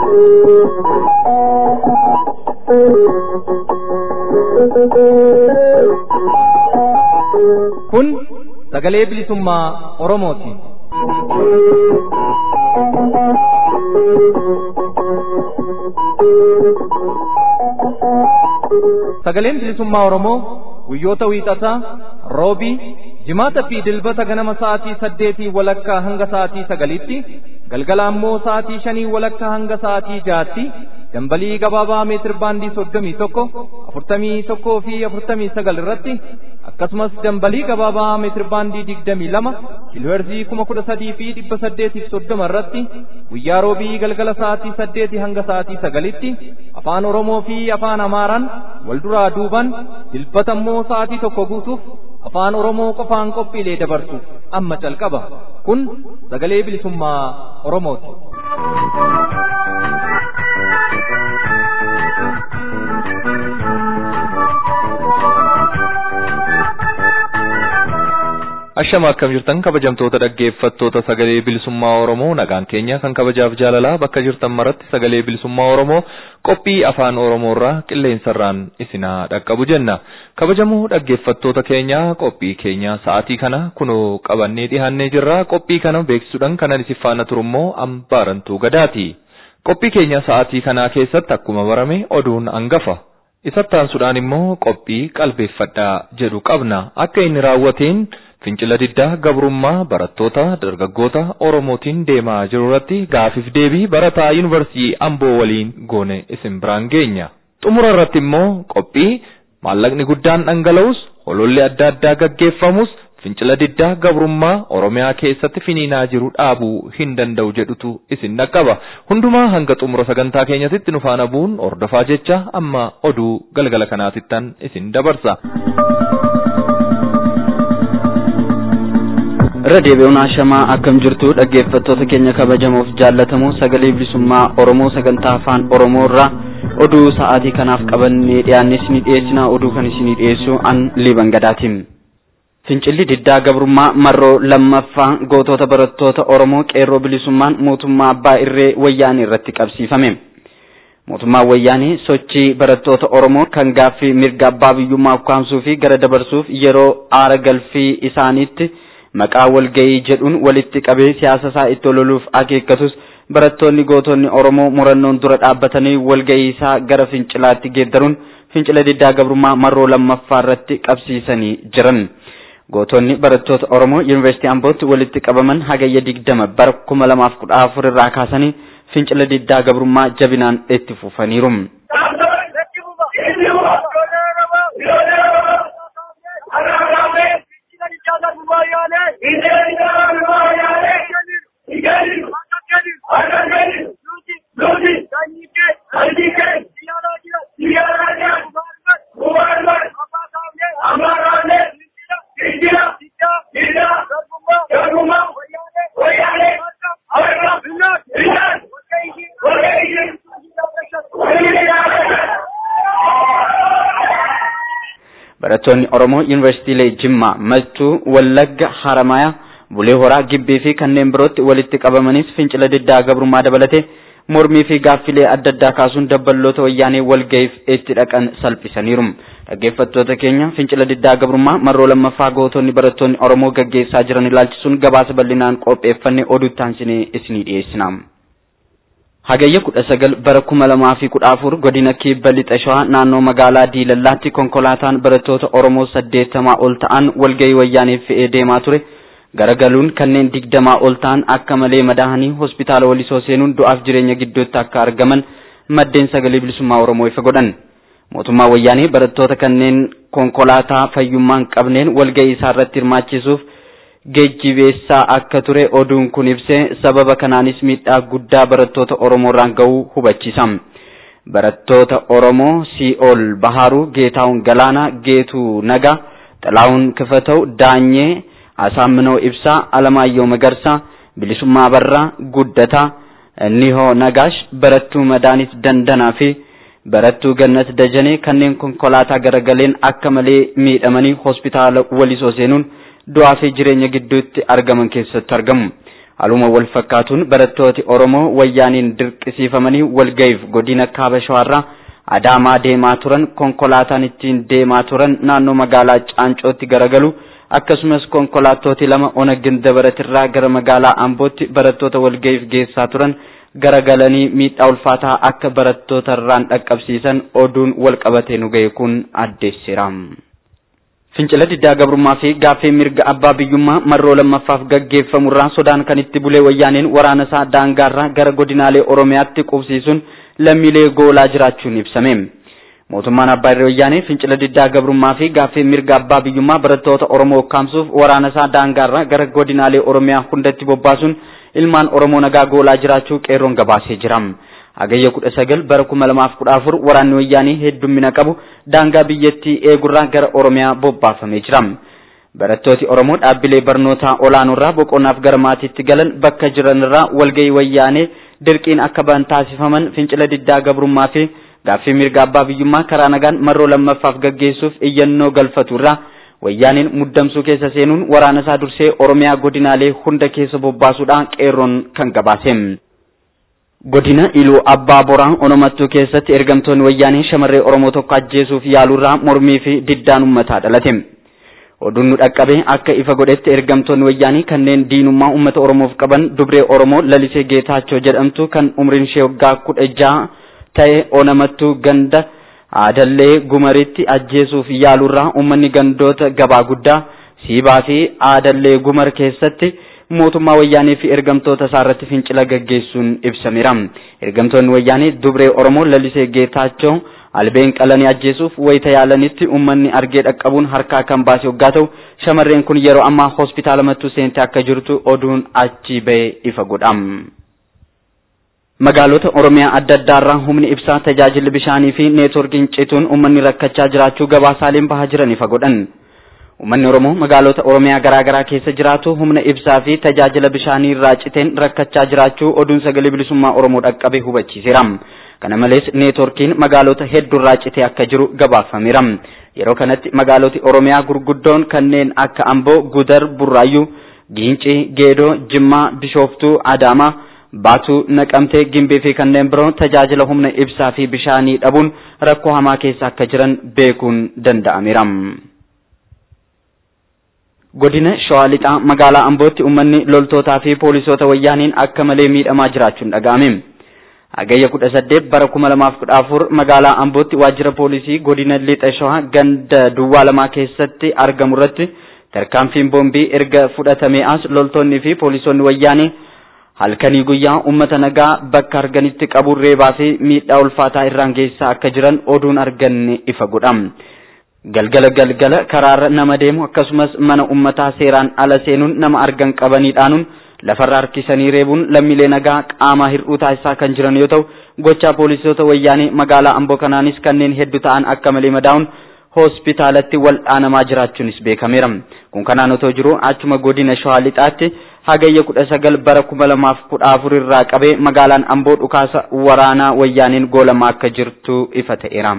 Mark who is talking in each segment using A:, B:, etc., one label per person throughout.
A: Kun sagalee bilisummaa Oromooti. Sagaleen bilisummaa Oromoo guyyoota wiixataa, roobii, jimaata fi dilbata ganama sa'aatii saddeetii walakkaa hanga sa'aatii sagalitti, galgala ammoo sa'aatii shanii walakkaa hanga sa'aatii jaatti, dambalii gabaabaa meetir baandii soddomii tokko, afurtamii tokkoo fi afurtamii sagal irratti, akkasumas dambalii gabaabaa meetir baandii digdamii lama, kiilooherzii kuma kudha sadii fi dhibba saddeetiif soddoma irratti, guyyaa roobii galgala sa'aatii saddeetii hanga sa'aatii sagalitti, afaan Oromoo fi afaan Amaaraan wal duraa duuban, dilbata immoo sa'aatii tokko guutuuf afaan Oromoo qofaan qophiilee dabarsu amma calqaba. Kun sagalee bilisummaa Oromooti.
B: Ashama akkam jirtan kabajamtoota dhaggeeffattoota sagalee bilisummaa Oromoo nagaan keenya kan kabajaaf jaalalaa bakka jirtan maratti sagalee bilisummaa Oromoo qophii afaan Oromoorraa qilleensarraan isinaa dhaqqabu jenna. Kabajamoo dhaggeeffattoota keenya qophii keenya sa'aatii kana kunoo qabannee dhiyaannee jirra. Qophii kana beeksisuudhaan kanan isin faana turummoo ambaarantuu gadaati. Qophii keenya sa'aatii kanaa keessatti akkuma barame oduun hangafa. Isatti aansuudhaan immoo qophii qalbeeffadhaa jedhu qabna. Akka inni raawwateen fincila diddaa gabrummaa barattoota dargaggoota Oromootiin deemaa jiru irratti gaafiif deebii barataa yuunivarsiitii Amboo waliin goone isin biraan geenya. Xumura irratti immoo qophii maallaqni guddaan dhangala'us hololli adda addaa gaggeeffamus fincila diddaa gabrummaa Oromiyaa keessatti finiinaa jiru dhaabuu hin danda'u jedhutu isin dhaqqaba. Hundumaa hanga xumura sagantaa keenyatti nu faana bu'uun ordofaa jecha amma oduu galgala kanaatittan isin dabarsa.
C: irra deebi'uun ashamaa akkam jirtu dhaggeeffattoota keenya kabajamoof jaallatamoo sagalee bilisummaa oromoo sagantaa afaan oromoo irraa oduu sa'aatii kanaaf qabannee dhiyaanne isinii dhiyeessinaa oduu kan isinii dhiyeessu an liban gadaatiin. Fincilli diddaa gabrummaa marroo lammaffaa gootota barattoota oromoo qeerroo bilisummaan mootummaa abbaa irree wayyaanii irratti qabsiifame. Mootummaan wayyaanii sochii barattoota oromoo kan gaaffii mirga abbaa biyyummaa ukkaamsuu fi gara dabarsuuf yeroo aara galfii isaaniitti maqaa walgayii jedhuun walitti qabee siyaasa isaa itti ololuuf akeekkatus barattoonni gootonni Oromoo murannoon dura dhaabbatanii walgayii isaa gara fincilaatti geeddaruun fincila diddaa gabrummaa marroo lammaffaa irratti qabsiisanii jiran. Gootonni barattoota Oromoo Yuunivarsiitii Ambootti walitti qabaman hagayya digdama bara kuma lamaaf kudha afur irraa kaasanii fincila diddaa gabrummaa jabinaan itti fufaniiru. barattoonni Oromoo Yuunivarsiitiilee Jimmaa, Maltuu, Wallagga, Haramayaa, Bulee Horaa, Gibbii fi kanneen birootti walitti qabamanis fincila diddaa gabrummaa dabalatee mormii fi gaaffilee adda addaa kaasuun dabballoota wayyaanee walga'iif itti dhaqan salphisaniiru. Dhaggeeffattoota keenya fincila diddaa gabrummaa marroo lammaffaa gootonni barattoonni Oromoo gaggeessaa jiran ilaalchisuun gabaasa bal'inaan qopheeffannee oduu taansinee isinii dhiyeessina. Hagayya kudha sagal bara kuma lamaa fi kudha afur godina kibba lixa shawaa naannoo magaalaa Diilallaatti konkolaataan barattoota Oromoo saddeettamaa ol ta'an walgahii wayyaaneef fe'ee deemaa ture. Garagaluun kanneen digdamaa ol ta'an akka malee madaahanii hospitaala walisoo seenuun du'aaf jireenya gidduutti akka argaman maddeen sagalee bilisummaa Oromoo ifa godhan. Mootummaa wayyaanee barattoota kanneen konkolaataa fayyummaan qabneen walgahii isaa irratti hirmaachisuuf geejjibeessaa akka ture oduun kun ibsee sababa kanaanis miidhaa guddaa barattoota Oromoo irraan ga'uu hubachiisa. Barattoota Oromoo Si'ool Baharuu, Geetaawun Galaanaa, Geetuu Nagaa, Xalaawun Kifatau, Daanyee, Asaaminoo Ibsaa, Alamaayyoo Magarsaa, Bilisummaa Barraa, Guddataa, Nihoo Nagaash, Barattuu Madaanis Dandanaa fi barattuu Gannat Dajanee kanneen konkolaataa garagaleen akka malee miidhamanii hospitaala walisoo seenuun du'aa fi jireenya gidduutti argaman keessatti argamu. Haaluma wal fakkaatuun barattooti Oromoo wayyaaniin dirqisiifamanii walga'iif godina Kaaba Shawaarraa Adaamaa deemaa turan konkolaataan ittiin deemaa turan naannoo magaalaa Caancootti garagalu akkasumas konkolaattoti lama ona Gindabaratirraa gara magaalaa Ambootti barattoota walga'iif geessaa turan garagalanii miidhaa ulfaataa akka barattootarraan dhaqqabsiisan oduun wal qabatee nu ga'e kun addeessira. Fincila diddaa gabrummaa fi gaaffii mirga abbaa biyyummaa marroo lammaffaaf gaggeeffamurraa sodaan kan itti bulee wayyaaneen waraana isaa daangaarraa gara godinaalee Oromiyaatti qubsiisuun lammiilee goolaa jiraachuun ibsame. Mootummaan abbaa irree wayyaanee fincila diddaa gabrummaa fi gaaffii mirga abbaa biyyummaa barattoota Oromoo kaamsuuf waraana isaa daangaarraa gara godinaalee Oromiyaa hundatti bobbaasuun ilmaan Oromoo nagaa goolaa jiraachuu qeerroon gabaasee jira. Hagayya kudha sagal bara kuma lamaaf kudha afur waraanni wayyaanii heddummina qabu daangaa biyyattii eegurraa gara Oromiyaa bobbaafamee jira. Barattooti Oromoo dhaabbilee barnootaa olaanoorraa boqonnaaf gara maatiitti galan bakka jiranirraa walgahii wayyaanee dirqiin akka ba'an taasifaman fincila diddaa gabrummaa fi gaaffii mirga abbaa biyyummaa karaa nagaan marroo lammaffaaf gaggeessuuf iyyannoo galfaturraa wayyaaniin muddamsuu keessa seenuun waraana isaa dursee Oromiyaa godinaalee hunda keessa bobbaasuudhaan qeerroon kan gabaase. Godina Iluu Abbaa Boraan Onomattuu keessatti ergamtoonni wayyaanii shamarree Oromoo tokko ajjeesuuf yaaluurraa mormii fi diddaan uummataa dhalate. Oduun nu dhaqqabe akka ifa godhetti ergamtoonni wayyaanii kanneen diinummaa uummata Oromoof qaban dubree Oromoo lalisee Geetaachoo jedhamtu kan umriin ishee waggaa kudha jaha ta'e Onomattuu ganda aadallee gumaritti ajjeesuuf yaaluurraa uummanni gandoota gabaa guddaa siibaa fi aadallee gumar keessatti mootummaa wayyaanii fi ergamtoota isaa irratti fincila gaggeessuun ibsameera. Ergamtoonni wayyaanii dubree Oromoo lalisee Geetaachoo albeen qalanii ajjeesuuf wayita yaalanitti uummanni argee dhaqqabuun harkaa kan baase waggaa ta'u shamarreen kun yeroo ammaa hospitaala mattuu seentee akka jirtu oduun achi ba'e ifa godha. Magaalota Oromiyaa adda addaarraa humni ibsaa tajaajilli bishaanii fi neetworkiin cituun uummanni rakkachaa jiraachuu gabaasaaleen bahaa jiran ifa godhan. Uummanni Oromoo magaalota Oromiyaa garaa garaa keessa jiraatu humna ibsaa fi tajaajila bishaanii irraa citeen rakkachaa jiraachuu oduun sagalee bilisummaa Oromoo dhaqqabe hubachiiseera. Kana malees neetworkiin magaalota hedduurraa citee akka jiru gabaafameera. Yeroo kanatti magaaloti Oromiyaa gurguddoon kanneen akka Amboo, Gudar, Burraayyuu, Giincii, Geedoo, Jimmaa, Bishooftuu, Adaamaa, Baatuu, Naqamtee, Gimbee fi kanneen biroo tajaajila humna ibsaa fi bishaanii dhabuun rakkoo hamaa keessa akka jiran beekuun danda'ameera. Godina Shawaa Lixaa magaalaa Ambootti uummanni loltootaa fi poolisoota wayyaaniin akka malee miidhamaa jiraachuun dhaga'ame. Hagayya kudha saddeet bara kuma lamaaf kudha afur magaalaa Ambootti waajjira poolisii godina Lixa Shawaa ganda duwwaa lamaa keessatti argamu irratti tarkaanfiin boombii erga fudhatamee as loltoonni fi poolisoonni wayyaanii halkanii guyyaa uummata nagaa bakka arganitti qabuun reebaa fi miidhaa ulfaataa irraan geessaa akka jiran oduun arganne ifa godha. Galgala galgala karaarra nama deemu akkasumas mana uummataa seeraan ala seenuun nama argan qabanii dhaanuun lafarra harkisanii reebuun lammiilee nagaa qaamaa hir'uu taasisaa kan jiran yoo ta'u gochaa poolisoota wayyaanii magaalaa amboo kanaanis kanneen hedduu ta'an akka malee madaa'uun hospitaalatti wal'aanamaa jiraachuunis beekameera. Kun kanaan otoo jiru achuma godina Shawaa Lixaatti hagayya kudha sagal bara kuma lamaaf kudha afur irraa qabee magaalaan amboo dhukaasa waraanaa wayyaaniin goolamaa akka jirtu ifa ta'eera.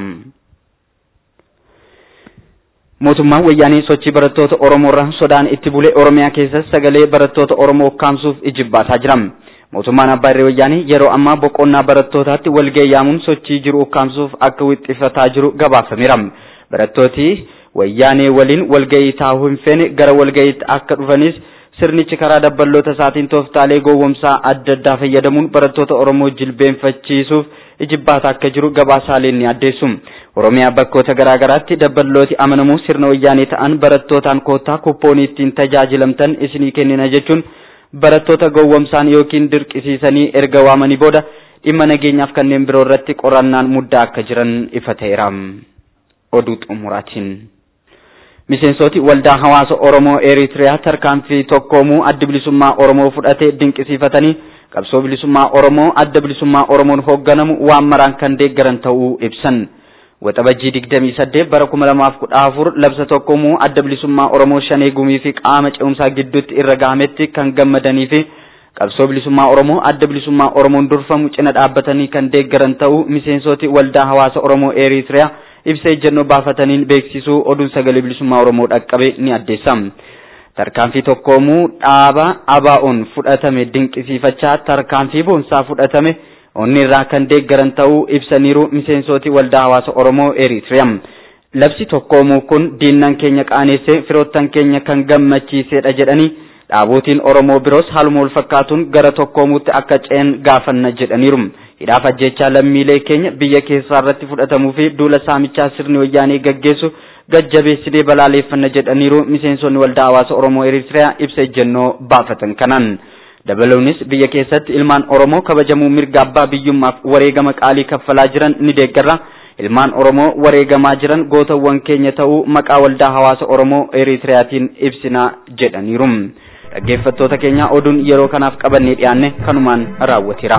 C: mootummaan wayyaanii sochii barattoota Oromoorraa sodaan itti bulee Oromiyaa keessatti sagalee barattoota Oromoo ukkaamsuuf ijibbaataa jira. Mootummaan abbaa irree wayyaanii yeroo ammaa boqonnaa barattootaatti walgahii yaamuun sochii jiru ukkaamsuuf akka wixxifataa jiru gabaafameera. Barattooti wayyaanee waliin walgahii taa'uu hin feene gara walgahiitti akka dhufanis sirnichi karaa dabballoota isaatiin tooftaalee gowwomsaa adda addaa fayyadamuun barattoota Oromoo jilbeenfachiisuuf ijibbaataa akka jiru gabaasaaleen ni addeessu. Oromiyaa bakkoota garaa garaatti dabballooti amanamuu sirna wayyaanee ta'an barattootaan koottaa kuppoonii ittiin tajaajilamtan isinii kennina jechuun barattoota gowwomsaan yookiin dirqisiisanii erga waamanii booda dhimma nageenyaaf kanneen biroo irratti qorannaan muddaa akka jiran ifa ta'eera. Oduu xumuraatiin. Miseensoti waldaa hawaasa Oromoo Eritiriyaa tarkaanfii tokkoomuu adda bilisummaa Oromoo fudhatee dinqisiifatanii qabsoo bilisummaa Oromoo adda bilisummaa Oromoon hoogganamu waan maraan kan deeggaran ta'uu ibsan. Waxabajjii digdamii saddeet bara kuma lamaaf kudha afur labsa tokkoomuu adda bilisummaa Oromoo shanee gumii fi qaama ce'umsaa gidduutti irra gahametti kan gammadanii fi qabsoo bilisummaa Oromoo adda bilisummaa Oromoon durfamu cina dhaabbatanii kan deeggaran ta'uu miseensoti waldaa hawaasa Oromoo Eritiriyaa ibsa ejjennoo baafataniin beeksisuu oduun sagalee bilisummaa Oromoo dhaqqabe ni addeessa. tarkaanfii tokkoomuu dhaaba abaa'oon fudhatame dinqisiifachaa tarkaanfii boonsaa fudhatame onni irraa kan deeggaran ta'uu ibsaniiru miseensooti waldaa hawaasa Oromoo Eritiriyaa. Labsi tokkoomuu kun diinnan keenya qaaneessee firoottan keenya kan gammachiisedha jedhanii dhaabootiin Oromoo biroos haaluma wal fakkaatuun gara tokkoomuutti akka ce'an gaafanna jedhaniiru. Hidhaaf ajjechaa lammiilee keenya biyya keessaa irratti fudhatamuu fi duula saamichaa sirni wayyaanee gaggeessu gajjabeessinee balaaleffanna jedhaniiru miseensonni waldaa hawaasa Oromoo Eritiriyaa ibsa ejjennoo baafatan kanaan. Dabaluunis biyya keessatti ilmaan Oromoo kabajamuu mirga abbaa biyyummaaf wareegama qaalii kaffalaa jiran ni deeggarra. Ilmaan Oromoo wareegamaa jiran gootawwan keenya ta'uu maqaa waldaa hawaasa Oromoo Eritiriyaatiin ibsinaa jedhaniiru. Dhaggeeffattoota keenya oduun yeroo kanaaf qabannee dhiyaanne kanumaan raawwateera.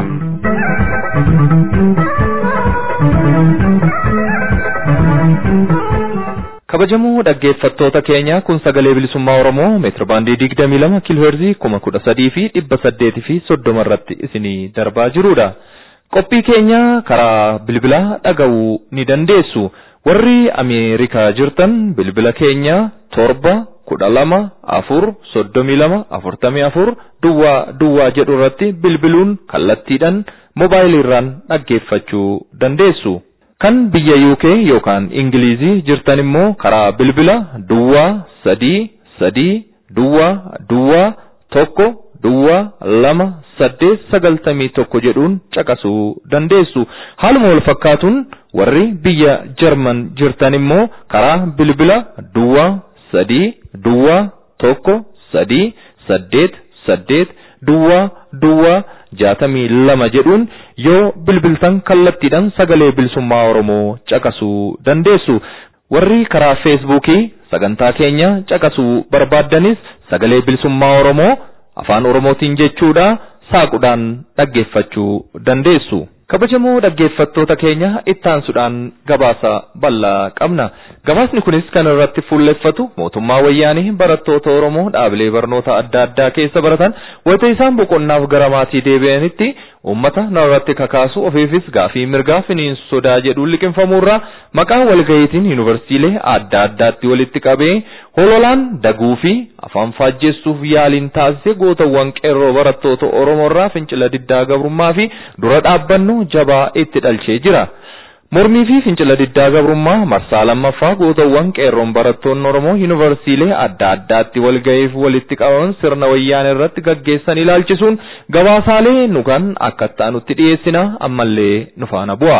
B: kabajamoo dhaggeeffattoota keenya kun sagalee bilisummaa oromoo meetira baandii digdamii lama kiilooherzii kuma kudha sadii fi dhibba saddeetii fi soddoma irratti isinii darbaa jirudha. qophii keenya karaa bilbilaa dhaga'uu ni dandeessu warri ameerikaa jirtan bilbila keenya torba kudha lama afur soddomii lama afurtamii afur duwwaa duwwaa jedhu irratti bilbiluun kallattiidhaan moobaayiliirraan dhaggeeffachuu dandeessu. kan biyya UK yookaan Ingilizii jirtan immoo karaa bilbila duwwaa sadii sadii duwwaa duwwaa tokko duwwaa lama saddeet sagaltamii tokko jedhuun caqasuu dandeessu. Haaluma wal fakkaatuun warri biyya Jarman jirtan immoo karaa bilbila duwwaa sadii duwwaa tokko sadii saddeet saddeet duwwaa duwwaa jaatamii lama jedhuun yoo bilbiltan kallattiidhaan sagalee bilisummaa Oromoo caqasuu dandeessu. Warri karaa feesbuukii sagantaa keenya caqasuu barbaaddanis sagalee bilisummaa Oromoo afaan Oromootiin jechuudha saaquudhaan dhaggeeffachuu dandeessu. kabajamoo dhaggeeffattoota keenya ittaansuudhaan gabaasa bal'aa qabna gabaasni kunis kan irratti fuulleffatu mootummaa wayyaanii barattoota oromoo dhaabilee barnoota adda addaa keessa baratan wayita isaan boqonnaaf gara maatii deebi'anitti uummata narratti kakaasu ofiifis gaafii mirgaa finiinsu sodaa jedhuun liqinfamuurraa maqaa walga'iitiin yuunivarsiilee adda addaatti walitti qabee hololaan daguu fi afaan faajjessuuf yaaliin taasise gootawwan qeerroo barattoota oromoorraa fincila diddaa gabrummaa fi dura dhaabbannu jabaa itti dhalchee jira. Mormii fi fincila diddaa gabrummaa marsaa lammaffaa gootawwan qeerroon barattoonni Oromoo yuunivarsiilee adda addaatti walga'iif walitti qabaman sirna wayyaan irratti gaggeessan ilaalchisuun gabaasaalee nu kan akka ta'anutti dhiyeessina ammallee nu faana bu'a.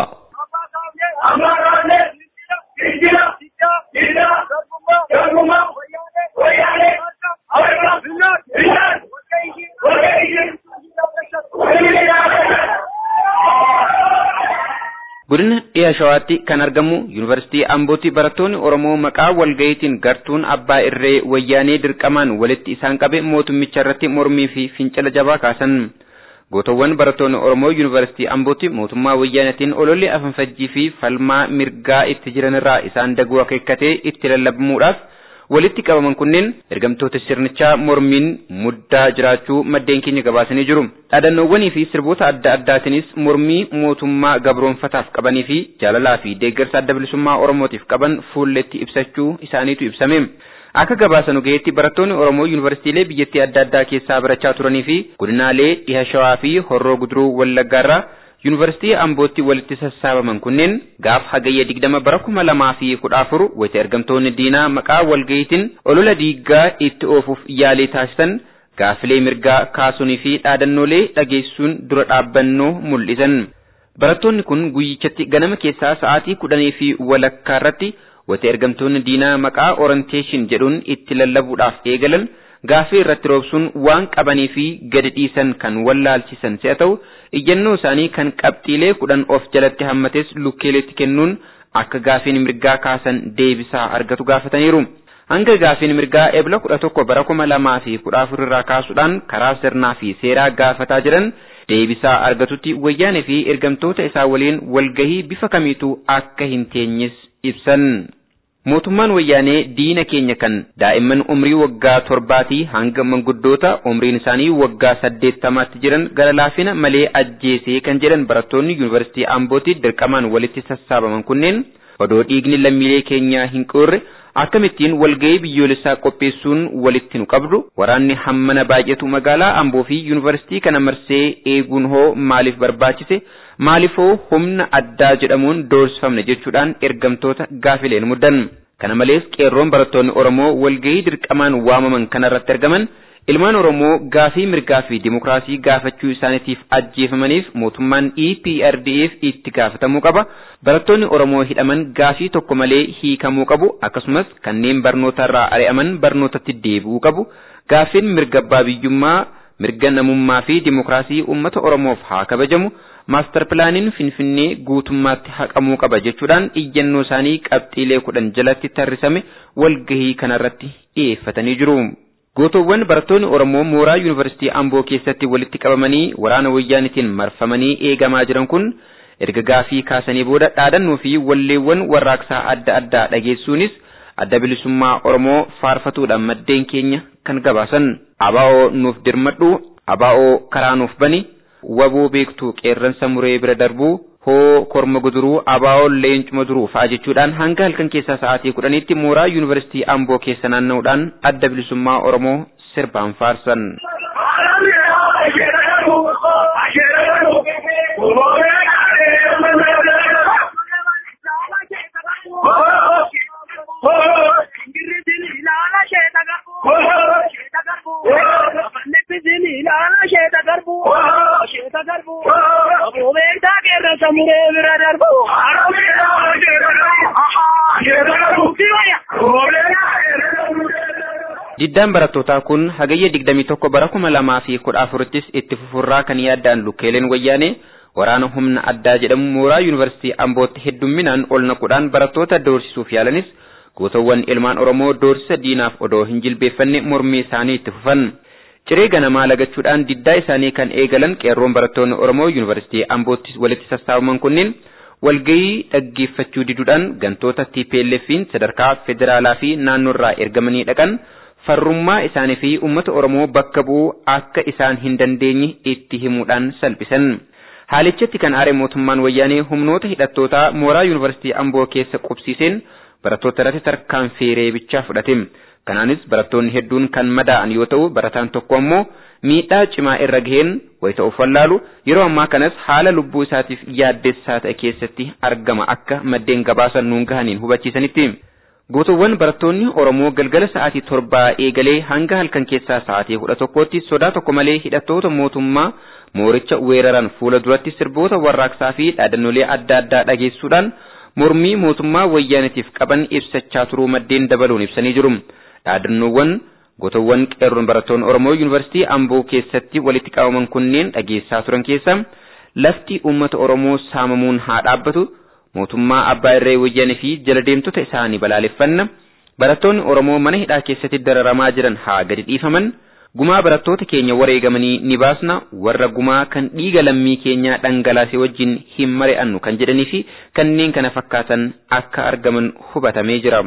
C: Godina dhiya shawaatti kan argamu yuunivarsiitii Ambootti barattoonni Oromoo maqaa walga'iitiin gartuun abbaa irree wayyaanee dirqamaan walitti isaan qabe mootummicha irratti mormii fi fincila jabaa kaasan. Gootawwan barattoonni Oromoo yuunivarsiitii Ambootti mootummaa wayyaanetiin ololli afanfajjii fi falmaa mirgaa itti jiranirraa isaan daguu akeekkatee itti lallabamuudhaaf walitti qabaman kunneen ergamtoota sirnichaa mormiin muddaa jiraachuu maddeen keenya gabaasanii jiru. Dhaadannoowwanii fi sirboota adda addaatiinis mormii mootummaa gabroonfataaf qabanii fi jaalalaa fi deeggarsa adda bilisummaa Oromootiif qaban fuulletti ibsachuu isaaniitu ibsame. Akka gabaasa nu gaheetti barattoonni Oromoo yuunivarsiitiilee biyyattii adda addaa keessaa barachaa turanii fi godinaalee dhiha shawaa fi horroo guduruu wallaggaarraa yuunivarsiitii Ambootti walitti sassaabaman kunneen gaaf hagayya digdama bara kuma lamaa fi kudha afur wayita ergamtoonni diinaa maqaa walga'iitiin olola diiggaa itti oofuuf yaalii taasisan gaafilee mirgaa kaasuunii fi dhaadannoolee dhageessuun dura dhaabbannoo mul'isan. Barattoonni kun guyyichatti ganama keessaa sa'aatii kudhanii fi walakkaa irratti wayita ergamtoonni diinaa maqaa orienteeshin jedhuun itti lallabuudhaaf eegalan gaafii irratti roobsuun waan qabanii fi gadi dhiisan kan wallaalchisan si'a ta'u iyyannoo isaanii kan qabxiilee kudhan of jalatti hammates lukkeeleetti kennuun akka gaafiin mirgaa kaasan deebisaa argatu gaafataniiru. Hanga gaafiin mirgaa ebla kudha tokko bara kuma lamaa fi kudha afur irraa kaasuudhaan karaa sirnaa fi seeraa gaafataa jiran deebisaa argatutti wayyaanee fi ergamtoota isaa waliin walgahii bifa kamiituu akka hin teenyes ibsan. Mootummaan wayyaanee diina keenya kan daa'imman umrii waggaa torbaatii hanga manguddoota umriin isaanii waggaa saddeettamaatti jiran gara laafina malee ajjeesee kan jedhan barattoonni yuunivarsiitii Ambootti dirqamaan walitti sassaabaman kunneen odoo dhiigni lammiilee keenyaa hin qoorre
D: akkamittiin walgahii biyyoolessaa qopheessuun walitti nu qabdu waraanni hammana baay'atu magaalaa amboo fi yuunivarsiitii kana marsee eeguun hoo maaliif barbaachise maaliifoo humna addaa jedhamuun doorsifamne jechuudhaan ergamtoota gaafileen muddan kana malees qeerroon barattoonni oromoo walgahii dirqamaan waamaman kanarratti argaman ilmaan oromoo gaafii mirgaa fi dimokiraasii gaafachuu isaaniitiif ajjeefamaniif mootummaan EPRDF itti gaafatamuu qaba. Barattoonni oromoo hidhaman gaafii tokko malee hiikamuu qabu. Akkasumas kanneen barnootarraa ari'aman barnootatti deebi'uu qabu. Gaafiin mirga abbaa biyyummaa mirga namummaa fi dimokiraasii uummata oromoof haa kabajamu. Maastar pilaaniin Finfinnee guutummaatti haqamuu qaba jechuudhaan iyyannoo isaanii qabxiilee kudhan jalatti tarrisame walgahii kanarratti dhiyeeffatanii jiru. Gootowwan barattoonni Oromoo mooraa Yuunivarsiitii Amboo keessatti walitti qabamanii waraana wayyaanitiin marfamanii eegamaa jiran kun erga gaafii kaasanii booda dhaadannoo fi walleewwan warraaqsaa adda addaa dhageessuunis adda bilisummaa Oromoo faarfatuudhaan maddeen keenya kan gabaasan. Abaa'oo nuuf dirmadhu, abaa'oo karaa nuuf bani, waboo beektuu qeerransa muree bira darbuu, hoo korma guduruu abaa'oo leencuma duruu fa'a jechuudhaan hanga halkan keessaa sa'aatii kudhaniitti mooraa yuunivarsiitii amboo keessa naanna'uudhaan adda bilisummaa oromoo sirbaan faarsan. Diddaan barattootaa kun hagayya digdamii tokko bara kuma lamaa fi kudha afurittis itti fufurraa kan yaaddaan lukkeeleen wayyaanee waraana humna addaa jedhamu mooraa yuunivarsiitii Ambootti heddumminaan ol naquudhaan barattoota doorsisuuf yaalanis gootawwan ilmaan Oromoo doorsisa diinaaf odoo hin jilbeeffanne mormii isaanii itti fufan. Ciree ganamaa lagachuudhaan diddaa isaanii kan eegalan qeerroon barattoonni Oromoo yuunivarsiitii Ambootti walitti sassaabaman kunneen walgahii dhaggeeffachuu diduudhaan gantoota TPLF'n sadarkaa federaalaa fi naannoorraa ergamanii dhaqan farrummaa isaanii fi uummata Oromoo bakka bu'uu akka isaan hin dandeenye itti himuudhaan salphisan. Haalichatti kan aare mootummaan wayyaanee humnoota hidhattootaa mooraa yuunivarsiitii Amboo keessa qubsiiseen barattoota irratti tarkaanfii reebichaa fudhate. Kanaanis barattoonni hedduun kan madaa'an yoo ta'u barataan tokko ammoo miidhaa cimaa irra gaheen wayita of wallaalu yeroo ammaa kanas haala lubbuu isaatiif yaaddessaa ta'e keessatti argama akka maddeen gabaasan nuun gahaniin hubachiisanitti. Gootowwan barattoonni Oromoo galgala sa'aatii torbaa eegalee hanga halkan keessaa sa'aatii kudha tokkootti sodaa tokko malee hidhattoota mootummaa mooricha weeraran fuula duratti sirboota warraaqsaa fi dhaadannolee adda addaa dhageessuudhaan mormii mootummaa wayyaanitiif qaban ibsachaa turuu maddeen dabaluun ibsanii jiru. Dhaadannoowwan gootowwan qeerroon barattoonni Oromoo yuunivarsiitii Amboo keessatti walitti qabaman kunneen dhageessaa turan keessa lafti uummata Oromoo saamamuun haa dhaabbatu. mootummaa abbaa irree wayyaanee fi jala deemtota isaanii balaaleffanna barattoonni oromoo mana hidhaa keessatti dararamaa jiran haa gadi dhiifaman gumaa barattoota keenya wareegamanii ni baasna warra gumaa kan dhiiga lammii keenyaa dhangalaase wajjin hin mari'annu kan jedhanii fi kanneen kana fakkaatan akka argaman hubatamee jira.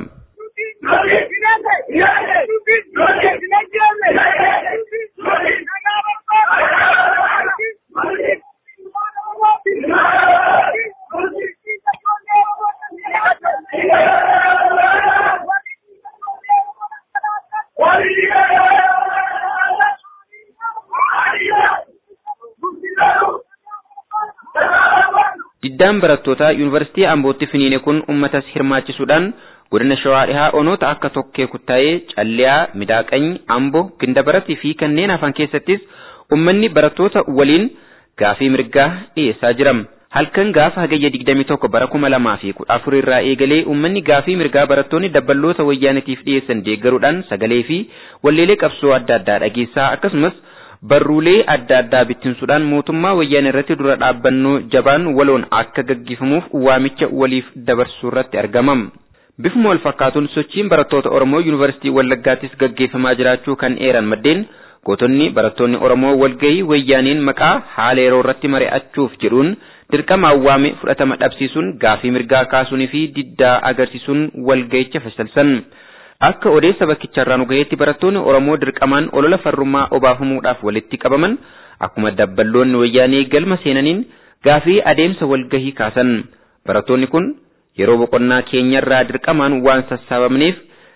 D: Diddaan barattootaa yuunivarsiitii Ambootti finiine kun uummatas hirmaachisuudhaan godina Shawaa dhihaa onoota akka Tokkee Kuttaayee, Calliyaa, Midaaqany, Amboo, Gindabaratii fi kanneen hafan keessattis uummanni barattoota waliin gaafii mirgaa dhiyeessaa jira. Halkan gaafa hagayya 21 bara 2014 irraa eegalee uummanni gaafii mirgaa barattoonni dabballoota wayyaanitiif dhiyeessan deeggaruudhaan sagalee fi walleelee qabsoo adda addaa dhageessaa akkasumas barruulee adda addaa bittinsuudhaan mootummaa wayyaanee irratti dura dhaabbannoo jabaan waloon akka gaggeeffamuuf waamicha waliif dabarsuu irratti argamam. Bifuma wal fakkaatuun sochiin barattoota Oromoo Yuunivarsiitii Wallaggaattis gaggeeffamaa jiraachuu kan eeran maddeen gootonni barattoonni Oromoo walgahii wayyaaniin maqaa haala yeroo irratti mari'achuuf jedhuun dirqama awwaame fudhatama dhabsiisuun gaafii mirgaa kaasuunii fi diddaa agarsiisuun walgahicha fashalsan. Akka odeessa bakkicharraa nu gaheetti barattoonni Oromoo dirqamaan olola farrummaa obaafamuudhaaf walitti qabaman akkuma dabballoonni wayyaanee galma seenaniin gaafii adeemsa walgahii kaasan. Barattoonni kun yeroo boqonnaa keenyarraa dirqamaan waan sassaabamneef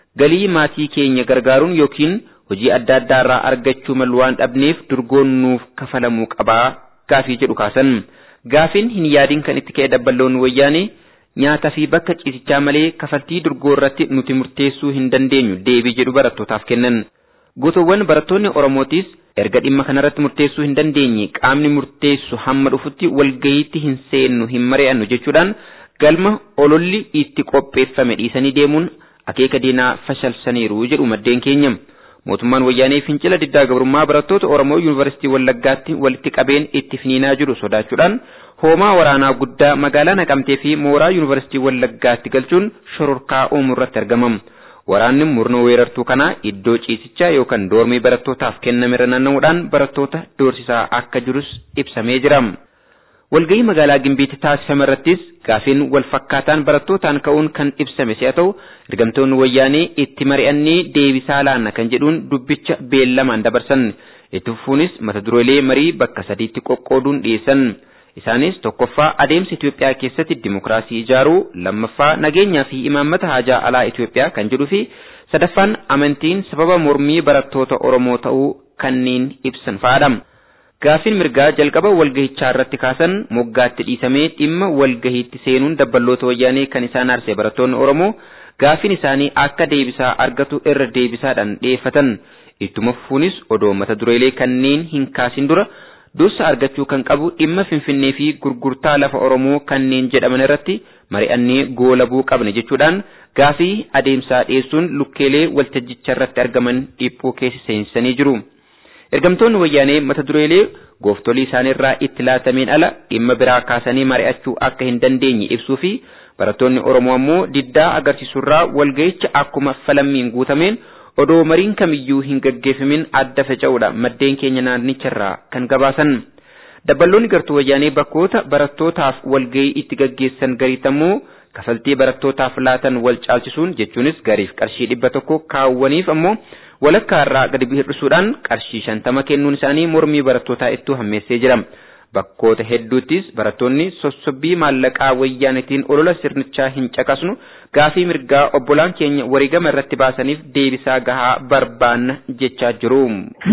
D: galii maatii keenya gargaaruun yookiin hojii adda addaa irraa argachuu malu waan dhabneef durgoon nuuf kafalamuu qabaa gaafii jedhu kaasan. Gaafiin hin yaadin kan itti ka'e dabballoonni wayyaanee nyaataa fi bakka ciisichaa malee kafaltii durgoo irratti nuti murteessuu hin dandeenyu deebii jedhu barattootaaf kennan. Gotoowwan barattoonni Oromootis erga dhimma kanarratti murteessuu hin dandeenye qaamni murteessu hamma dhufutti walgayiitti hin seennu hin mari'annu jechuudhaan galma ololli itti qopheeffame dhiisanii deemuun akeeka diinaa fashalsaniiru jedhu maddeen keenya. Mootummaan wayyaanee fincila diddaa gabrummaa barattoota Oromoo Yuunivarsiitii Wallaggaatti walitti qabeen itti finiinaa jiru sodaachuudhaan hoomaa waraanaa guddaa magaalaa Naqamtee fi mooraa Yuunivarsiitii Wallaggaatti galchuun shororkaa uumuu irratti argamam. Waraanni murna weerartuu kanaa iddoo ciisichaa yookaan doormii barattootaaf kenname irra naanna'uudhaan barattoota doorsisaa akka jirus ibsamee jira. Walgahii magaalaa Gimbiitti taasifame irrattis gaafiin wal fakkaataan barattootaan ka'uun kan ibsame si'a ta'u ergamtoonni wayyaanee itti mari'annee deebisaa laanna kan jedhuun dubbicha beellamaan dabarsan itti fufuunis mata dureelee marii bakka sadiitti qoqqooduun dhiyeessan. Isaanis tokkoffaa adeemsa Itoophiyaa keessatti dimokiraasii ijaaruu, lammaffaa nageenyaa fi imaammata haajaa alaa Itoophiyaa kan jedhuu fi sadaffaan amantiin sababa mormii barattoota Oromoo ta'uu kanneen ibsan fa'aadha. Gaafiin mirgaa jalqaba walgahichaa irratti kaasan moggaatti dhiisamee dhimma walgahiitti seenuun dabballoota wayyaanee kan isaan aarse barattoonni Oromoo gaafiin isaanii akka deebisaa argatu irra deebisaadhaan dhiyeeffatan. Ittuma fufuunis odoo mata dureelee kanneen hin kaasin dura dursa argachuu kan qabu dhimma Finfinnee fi gurgurtaa lafa Oromoo kanneen jedhaman irratti mari'annee goolabuu qabne jechuudhaan gaafii adeemsaa dhiyeessuun lukkeelee waltajjicha irratti argaman dhiphuu keessa seensisanii jiru. Ergamtoonni wayyaanee mata dureelee gooftolii isaaniirraa itti laatameen ala dhimma biraa kaasanii mari'achuu akka hin dandeenye ibsuu fi barattoonni Oromoo ammoo diddaa agarsiisurraa walga'icha akkuma falammiin guutameen odoo mariin kamiyyuu hin gaggeeffamin adda faca'uudha maddeen keenya naannicharraa kan gabaasan. Dabballoonni gartuu wayyaanee bakkoota barattootaaf walga'ii itti gaggeessan gariitammoo kafaltii barattootaaf laatan wal caalchisuun jechuunis gariif qarshii dhibba tokko kaawwaniif ammoo walakkaa irraa gadi hir'isuudhaan qarshii shantama kennuun isaanii mormii barattootaa ittuu hammeessee jira. Bakkoota hedduuttis barattoonni sossobbii maallaqaa wayyaanitiin olola sirnichaa hin caqasnu gaafii mirgaa obbolaan keenya wareegama irratti baasaniif deebisaa gahaa barbaanna jechaa jiru.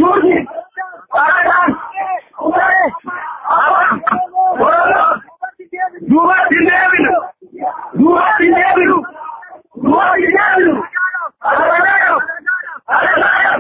E: Duubatti deebinu! Duubatti deebinu! Duubatti deebinu! Alagaadhaaf! Alagaadhaaf!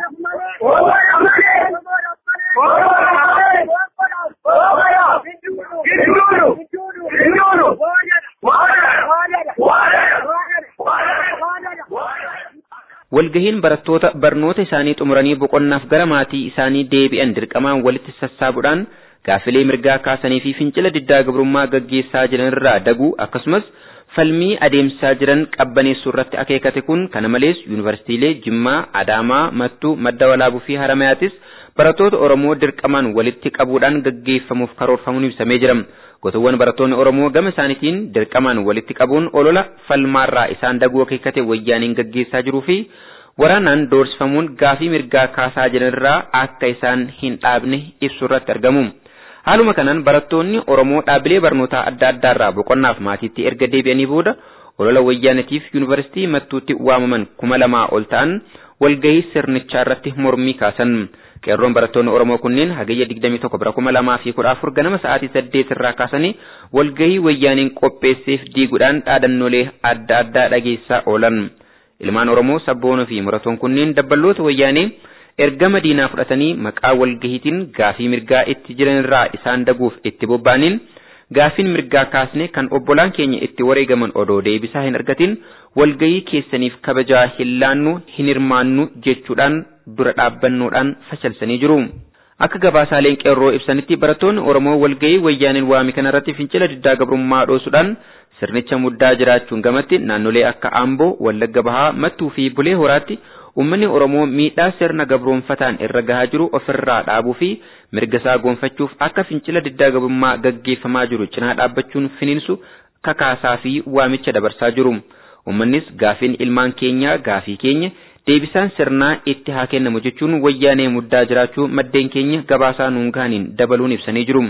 D: Walgahiin barattoota barnoota isaanii xumuranii boqonnaaf gara maatii isaanii deebi'an dirqamaan walitti sassaabuudhaan gaafilee mirgaa kaasanii fi fincila diddaa gabrummaa gaggeessaa jiran irraa daguu akkasumas falmii adeemsaa jiran qabbaneessuu irratti akeekate kun kana malees yuunivarsiitiilee Jimmaa, Adaamaa, Mattuu, Madda Walaabuu fi Haramaayaattis barattoota Oromoo dirqamaan walitti qabuudhaan gaggeeffamuuf karoorfamuun ibsamee jira. Gotoowwan barattoonni Oromoo gama isaaniitiin dirqamaan walitti qabuun olola falmaarraa isaan daguu akeekate wayyaaniin gaggeessaa jiruu fi waraanaan doorsifamuun gaafii mirgaa kaasaa jiranirraa akka isaan hin dhaabne ibsu irratti argamu. Haaluma kanaan barattoonni Oromoo dhaabilee barnootaa adda addaarraa boqonnaaf maatiitti erga deebi'anii booda olola wayyaanatiif yuunivarsiitii mattuutti waamaman kuma lamaa ol ta'an walgahii sirnichaa irratti mormii kaasan. Qeerroon barattoonni Oromoo kunneen hagayya 21 bara 2014 ganama sa'aatii 8 irraa kaasanii walgahii wayyaaniin qopheesseef diiguudhaan dhaadannoolee adda addaa dhageessaa oolan. Ilmaan Oromoo sabboonoo fi muratoon kunneen dabballoota wayyaanee ergama diinaa fudhatanii maqaa walgahiitiin gaafii mirgaa itti jiranirraa isaan daguuf itti bobba'aniin gaafiin mirgaa kaasne kan obbolaan keenya itti wareegaman odoo deebisaa hin argatin walgahii keessaniif kabajaa hin laannu hin hirmaannu jechuudhaan dura dhaabbannoodhaan facalsanii jiru. Akka gabaasaaleen qeerroo ibsanitti barattoonni Oromoo walgahii wayyaaniin waame kanarratti fincila diddaa gabrummaa dhoosuudhaan sirnicha muddaa jiraachuun gamatti naannolee akka Amboo, Wallagga Bahaa, Mattuu fi Bulee Horaatti Uummanni Oromoo miidhaa sirna gabroonfataan irra gahaa jiru ofirraa dhaabuu fi mirga isaa goonfachuuf akka fincila diddaa gabrummaa gaggeeffamaa jiru cinaa dhaabbachuun finiinsu kakaasaa fi waamicha dabarsaa jiru. Uummannis gaafiin ilmaan keenyaa gaafii keenya deebisaan sirnaa itti haa kennamu jechuun wayyaanee muddaa jiraachuu maddeen keenya gabaasaa nuun gaaniin dabaluun ibsanii jiru.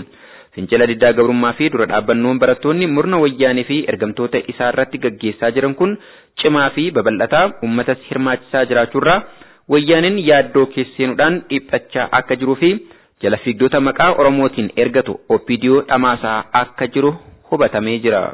D: Fincila diddaa gabrummaa fi dura dhaabbannoon barattoonni murna wayyaanee fi ergamtoota isaa irratti gaggeessaa jiran kun cimaa fi babal'ataa uummatas hirmaachisaa jiraachuurraa wayyaaneen yaaddoo keesseenuudhaan dhiphachaa akka jiruu fi jala fiigdota maqaa Oromootiin ergatu OPDO dhamaasaa akka jiru hubatamee jira.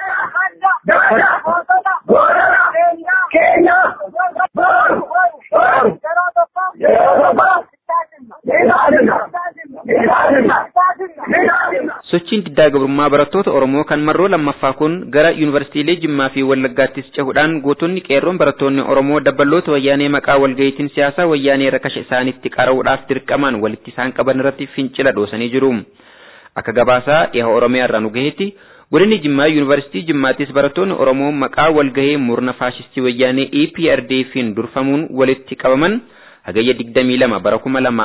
D: Sochiin diddaa gabrummaa barattoota Oromoo kan marroo lammaffaa kun gara yuunivarsiitiilee Jimmaa fi Wallaggaattis cehuudhaan gootonni qeerroon barattoonni Oromoo dabballoota wayyaanee maqaa walga'iitiin siyaasaa wayyaanee rakasha isaanitti qara'uudhaaf dirqamaan walitti isaan qaban irratti fincila dhoosanii jiru. Akka gabaasaa dhiha Oromiyaa irraa nu gaheetti godinni Jimmaa yuunivarsiitii Jimmaattis barattoonni Oromoo maqaa walgahee murna faashistii wayyaanee EPRDF'n durfamuun walitti qabaman hagayya 22 bara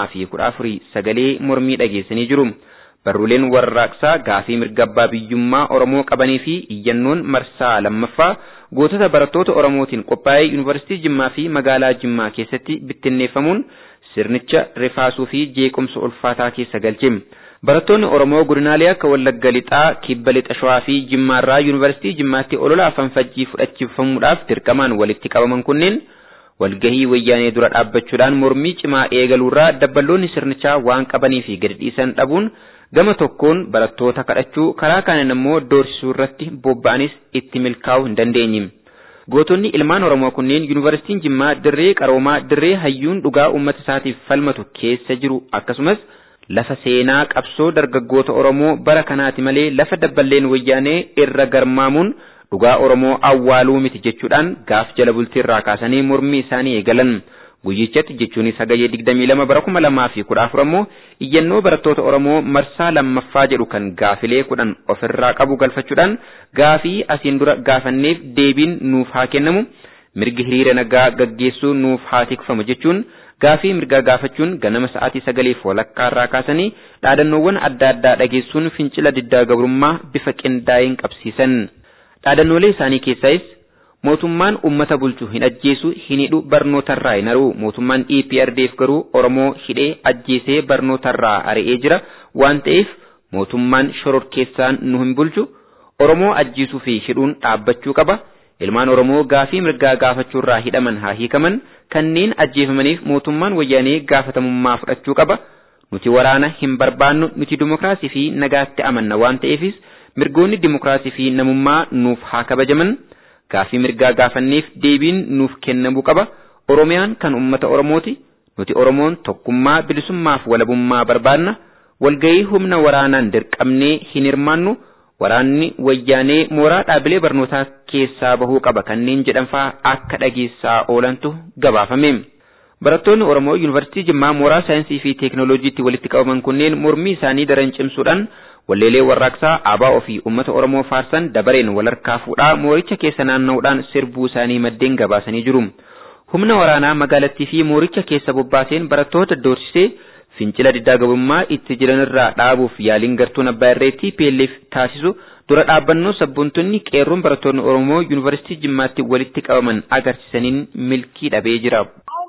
D: 2014 sagalee mormii dhageessanii jiru. Barruuleen warraaqsaa gaafii mirga abbaa biyyummaa Oromoo qabanii fi iyyannoon marsaa lammaffaa gootota barattoota Oromootiin qophaa'ee yuunivarsiitii Jimmaa fi magaalaa Jimmaa keessatti bittinneeffamuun sirnicha rifaasuu fi jeequmsa ulfaataa keessa galche. Barattoonni Oromoo godinaalee akka Wallagga Lixaa, Kibba Lixa Shawaa fi Jimmaarraa yuunivarsiitii Jimmaatti olola afaan fajjii fudhachiifamuudhaaf dirqamaan walitti qabaman kunneen walgahii wayyaanee dura dhaabbachuudhaan mormii cimaa eegaluurraa dabballoonni sirnichaa waan qabanii fi gadi dhiisan dhabuun gama tokkoon barattoota kadhachuu karaa kaaniin immoo doorsisuu irratti bobba'anis itti milkaa'uu hin dandeenye. Gootonni ilmaan Oromoo kunneen yuunivarsiitiin Jimmaa dirree qaroomaa dirree hayyuun dhugaa uummata isaatiif falmatu keessa jiru akkasumas lafa seenaa qabsoo dargaggoota Oromoo bara kanaati malee lafa dabballeen wayyaanee irra garmaamuun dhugaa Oromoo awwaaluu miti jechuudhaan gaaf jala bultiirraa kaasanii mormii isaanii eegalan. Guyyichatti jechuunis hagayee 22 bara 2014 ammoo iyyannoo barattoota Oromoo marsaa lammaffaa jedhu kan gaafilee kudhan ofirraa qabu galfachuudhaan gaafii asiin dura gaafanneef deebiin nuuf haa kennamu mirgi hiriira nagaa gaggeessuu nuuf haa tikfamu jechuun gaafii mirgaa gaafachuun ganama sa'aatii sagaliif walakkaarraa kaasanii dhaadannoowwan adda addaa dhageessuun fincila diddaa gabrummaa bifa qindaa'een qabsiisan. Dhaadannoolee isaanii keessaayis mootummaan ummata bulchu hin ajjeesu hin hidhu barnootarraa hin ari'u mootummaan EPRDF garuu Oromoo hidhee ajjeesee barnootarraa ari'ee jira waan ta'eef mootummaan shororkeessaan nu hin bulchu Oromoo ajjeesuu fi hidhuun dhaabbachuu qaba ilmaan Oromoo gaafii mirgaa gaafachuurraa hidhaman haa hiikaman kanneen ajjeefamaniif mootummaan wayyaanee gaafatamummaa fudhachuu qaba nuti waraana hin barbaannu nuti dimokiraasii fi nagaatti amanna waan ta'eefis mirgoonni dimokiraasii fi namummaa nuuf haa kabajaman. gaafii mirgaa gaafanneef deebiin nuuf kennamuu qaba oromiyaan kan ummata oromooti nuti oromoon tokkummaa bilisummaaf walabummaa barbaanna walgayii humna waraanaan dirqamnee hin hirmaannu waraanni wayyaanee mooraa dhaabilee barnootaa keessaa bahuu qaba kanneen jedhanfaa akka dhageessaa oolantu gabaafame. Barattoonni Oromoo Yuunivarsiitii Jimmaa mooraa saayinsii fi teekinooloojiitti walitti qabaman kunneen mormii isaanii daran cimsuudhaan walleelee warraaqsaa aabaa ofii uummata Oromoo faarsan dabareen walharkaa fuudhaa mooricha keessa naanna'uudhaan sirbuu isaanii maddeen gabaasanii jiru. Humna waraanaa magaalattii fi mooricha keessa bobbaaseen barattoota doorsisee fincila diddaa gabrummaa itti jiranirraa dhaabuuf yaaliin gartuun abbaa irree TPLF taasisu dura dhaabbannoo sabboontonni qeerroon barattoonni Oromoo Yuunivarsiitii Jimmaatti walitti qabaman agarsiisaniin milkii dhabee jira.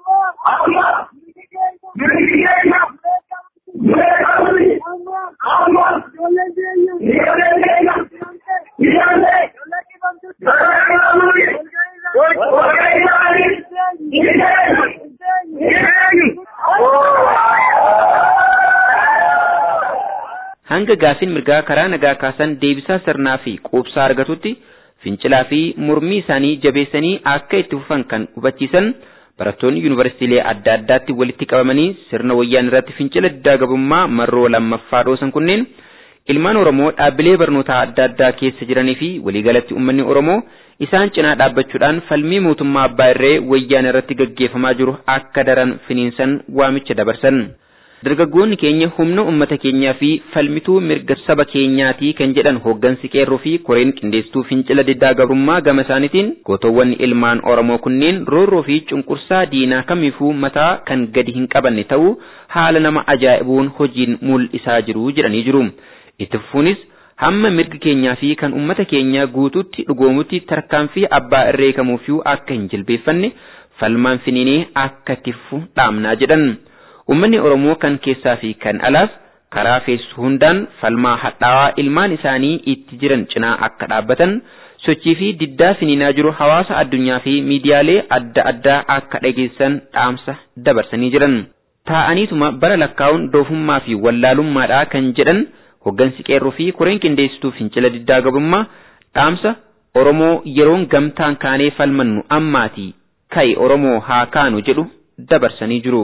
D: hanga gaafiin mirgaa karaa nagaa kaasan deebisaa sirnaa fi quubsaa argatutti fincilaa fi mormii isaanii jabeessanii akka itti fufan kan hubachiisan barattoonni yuunivarsiitiilee adda addaatti walitti qabamanii sirna wayyaan irratti fincila diddaa gabrummaa marroo lammaffaa dhoosan kunneen ilmaan Oromoo dhaabbilee barnootaa adda addaa keessa jiranii fi waliigalatti uummanni Oromoo isaan cinaa dhaabbachuudhaan falmii mootummaa abbaa irree wayyaan irratti gaggeeffamaa jiru akka daran finiinsan waamicha dabarsan. Dargaggoonni keenya humna uummata keenyaa fi falmituu mirga saba keenyaatii kan jedhan hooggansi qeerroo fi koreen qindeessituu fincila diddaa gabrummaa gama isaaniitiin gootowwan ilmaan Oromoo kunneen roorroo fi cunqursaa diinaa kamiifuu mataa kan gadi hin qabanne ta'uu haala nama ajaa'ibuun hojiin mul'isaa jiru jedhanii jiru. Itti fufuunis hamma mirgi keenyaa fi kan uummata keenyaa guutuutti dhugoomutti tarkaanfii abbaa irree kamuufiyyuu akka hin jilbeeffanne falmaan finiinee akka itti fufu dhaamnaa jedhan. Uummanni Oromoo kan keessaa fi kan alaas karaa feessu hundaan falmaa hadhaawaa ilmaan isaanii itti jiran cinaa akka dhaabbatan sochii fi diddaa finiinaa jiru hawaasa addunyaa fi miidiyaalee adda addaa akka dhageessan dhaamsa dabarsanii jiran. Taa'aniituma bara lakkaa'uun doofummaa fi wallaalummaadhaa kan jedhan hoggansi qeerroo fi koreen qindeessituu fincila diddaa gabrummaa dhaamsa Oromoo yeroon gamtaan kaanee falmannu ammaatii ka'i Oromoo haa kaanu jedhu dabarsanii jiru.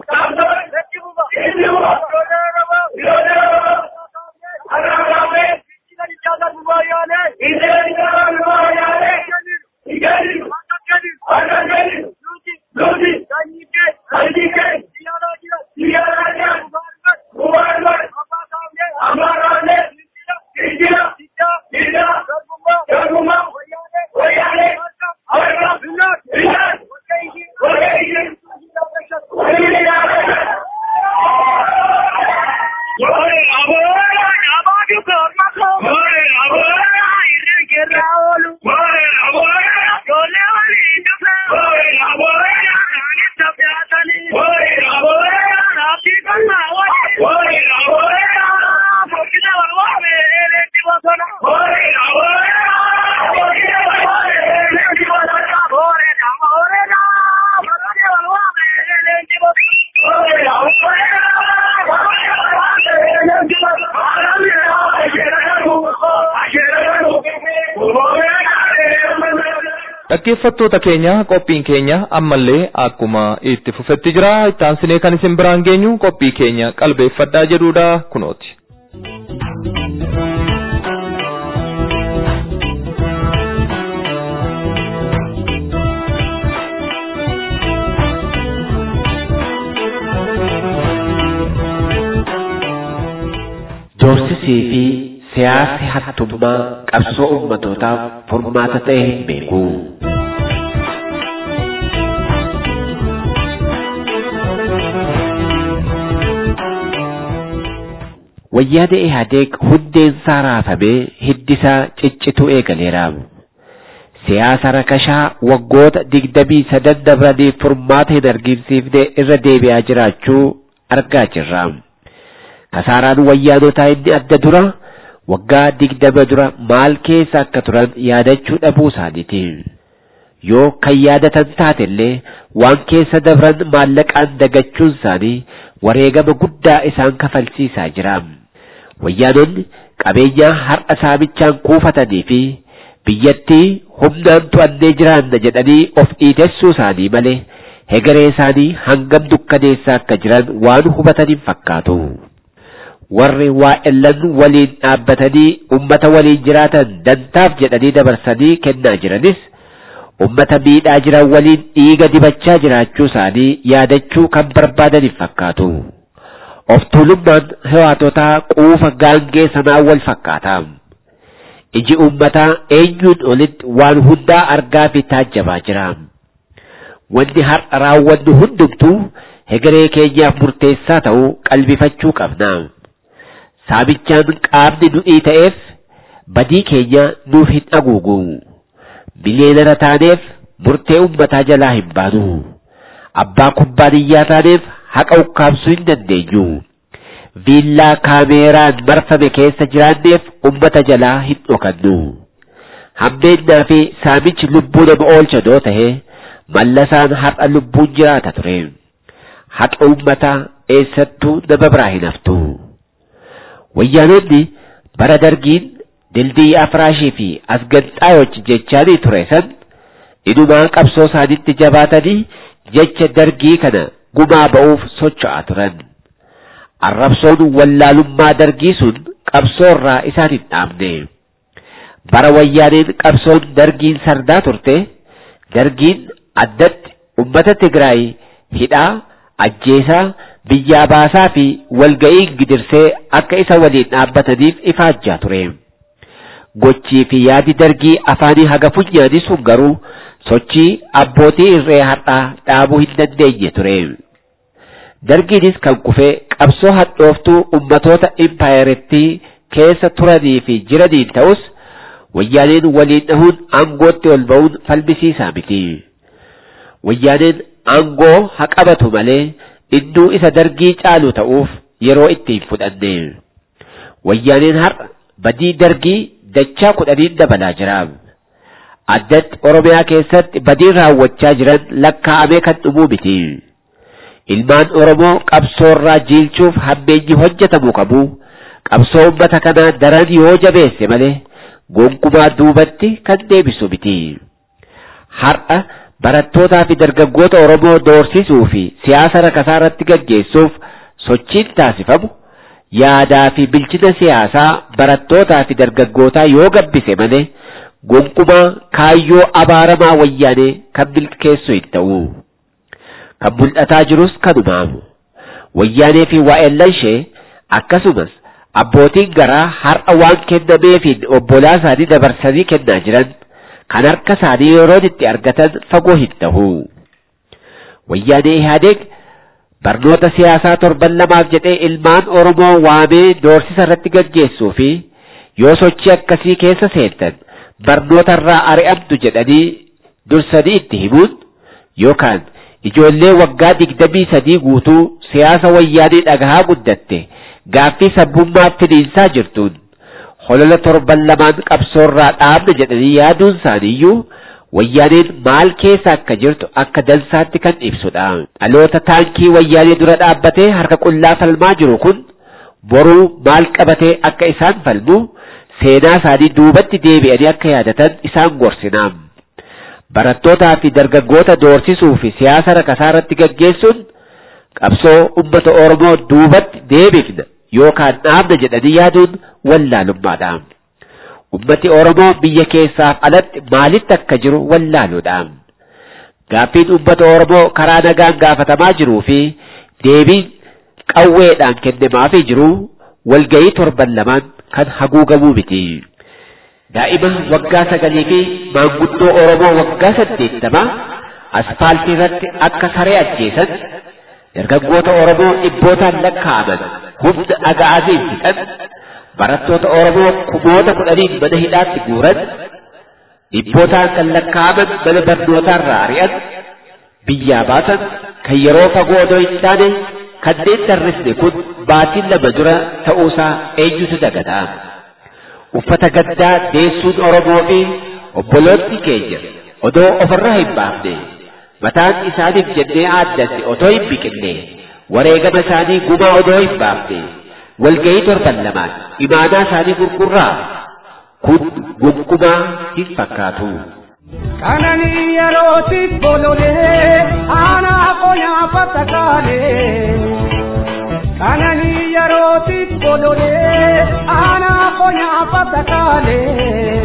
B: Dhaggeeffattoota keenya qophiin keenya ammallee akkuma itti fufetti jira ittaansinee kan isin biraan geenyu qophii keenya qalbeeffadhaa jedhuudha kunooti.
F: Doorsisii fi siyaasi hattummaa qabsoo ummatootaaf furmaata ta'e hin beeku. Wayyaana Ihaadeeg hundeensaa raafamee hiddisaa ciccituu eegaleera. Siyaasa rakashaa waggoota digdamii sadan dabraniif furmaata hin argisiifne irra deebi'aa jiraachuu argaa jirra. Kasaaraan wayyaanotaa inni adda dura waggaa digdama dura maal keessa akka turan yaadachuu dhabuu isaaniiti. Yoo kan yaadatan taatellee waan keessa dabran maallaqaan dagachuun isaanii wareegama guddaa isaan kafalsiisaa jira. Wayyaanonni qabeenyaa har'a saamichaan kuufatanii fi biyyattii humnaan to'annee jiraanna jedhanii of dhiitessuu isaanii malee hegeree isaanii hangam dukkaneessaa akka jiran waan hubatan hin fakkaatu. Warri waa'ellan waliin dhaabbatanii ummata waliin jiraatan dantaaf jedhanii dabarsanii kennaa jiranis ummata miidhaa jiran waliin dhiiga dibachaa jiraachuu isaanii yaadachuu kan barbaadan hin fakkaatu. Of tuulummaan hewaatotaa quufa gaangee sanaa wal fakkaata. Iji ummataa eenyuun olitti waan hundaa argaa fi taajjabaa jira. Wanni har'a raawwannu hundumtuu hegeree keenyaaf murteessaa ta'uu qalbifachuu qabna. Saamichaan qaamni nu'ii ta'eef badii keenya nuuf hin haguugu. Miliyoonara taaneef murtee ummataa jalaa hin baanu. Abbaa kubbaaniyyaa taaneef haqa ukkaamsuu hin dandeenyu. Viillaa kaameeraan marfame keessa jiraanneef ummata jalaa hin dhokannu. Hammeennaa fi saamichi lubbuu nama oolcha doo ta'e mallasaan har'a lubbuun jiraata ture. Haqa ummataa eessattuu nama biraa hin haftu. Wayyaanonni bara dargiin dildii afraashii fi asganxaayochi jechaanii ture san inumaa qabsoo isaanitti jabaatanii jecha dargii kana gumaa ba'uuf socho'aa turan. Arrabsoon wallaalummaa dargii sun qabsoo irraa isaan hin dhaabne. Bara wayyaaneen qabsoon dargiin sardaa turte, dargiin addatti ummata Tigraay hidhaa, ajjeesaa, biyyaa baasaa fi walga'iin gidirsee akka isa waliin dhaabbataniif ifaajjaa ture. Gochii fi yaadi dargii afaanii haga funyaanii sun garuu sochii abbootii irree har'aa dhaabuu hin dandeenye ture. Dargiinis kan kufee qabsoo hadhooftuu ummatoota impaayerettii keessa turanii fi jiraniin ta'us wayyaaneen waliin dhahuun aangootti ol ba'uun falmisiisaa miti. Wayyaaneen aangoo haa qabatu malee innuu isa dargii caalu ta'uuf yeroo ittiin fudhanne wayyaaneen har'a badii dargii dachaa kudhaniin dabalaa jira addatti oromiyaa keessatti badii raawwachaa jiran lakkaa'amee kan dhumuu miti ilmaan oromoo qabsoorraa jiilchuuf hammeenyi hojjetamuu qabu qabsoo ummata kanaa daran yoo jabeesse malee gonkumaa duubatti kan deebisu miti har'a barattootaa fi dargaggoota oromoo doorsisuu fi siyaasa rakasaa irratti gaggeessuuf sochiin taasifamu yaadaa fi bilchina siyaasaa barattootaa fi dargaggootaa yoo gabbise malee gonkumaa kaayyoo abaaramaa wayyaanee kan milkeessu hin ta'u. Kan mul'ataa jirus kanumaamu. Wayyaanee fi waa'ellan ishee akkasumas abbootiin garaa har'a waan kennameefiin obbolaa isaanii dabarsanii kennaa jiran kan harka isaanii yeroon itti argatan fagoo hin ta'u. Wayyaanee Ihaadeeg barnoota siyaasaa torban lamaaf jedhee ilmaan Oromoo waamee doorsisa irratti gaggeessuu fi yoo sochii akkasii keessa seentan barnoota irraa ari'amtu jedhanii dursanii itti himuun yookaan ijoollee waggaa digdamii sadii guutuu siyaasa wayyaanee dhagahaa guddatte gaaffii sabbummaaf finiinsaa jirtuun holola torban lamaan qabsoorraa dhaabna jedhanii yaaduun isaaniiyyuu wayyaaneen maal keessa akka jirtu akka dansaatti kan ibsudha. Dhaloota taankii wayyaanee dura dhaabbatee harka qullaa falmaa jiru kun boruu maal qabatee akka isaan falmu seenaa isaanii duubatti deebi'anii akka yaadatan isaan gorsina. Barattootaa fi dargaggoota doorsisuu fi siyaasa rakasaa irratti gaggeessuun qabsoo uummata Oromoo duubatti deebifna yookaan dhaabna jedhanii yaaduun wallaalummaadha. Ummati Oromoo biyya keessaaf alatti maalitti akka jiru wallaaluudha. Gaaffiin uummata Oromoo karaa nagaan gaafatamaa jiruu fi deebiin qawweedhaan kennamaafii jiru walgayii torban lamaan kan haguugamuu miti. Daa'ima waggaa sagalii fi maanguddoo Oromoo waggaa saddeettamaa asfaaltii irratti akka saree ajjeesan dargaggoota Oromoo dhibbootaan lakkaa'aman humna aga'aasiin fixan barattoota Oromoo kumoota kudhaniin mana hidhaatti guuran dhibbootaan kan lakkaa'aman mana barnootaarraa ari'an biyyaa baasan kan yeroo fagoo odoo hin taane kanneen tarrisne kun baatiin lama dura ta'uusaa eenyutu dagata. Uffata gaddaa deessuun Oromoo fi obboloonni keenya odoo ofirraa hin baafne mataan isaaniif jennee aaddanne otoo hin biqinne wareegama isaanii gumaa odoo hin baafne walgayii torban lamaan imaanaa isaanii gurgurraa kun gonkumaa hin fakkaatu.
E: Kananii yerootiif bololee aanaa qonyaa fatakaalee. Kananii yerootiif bololee aanaa qonyaa fatakaalee.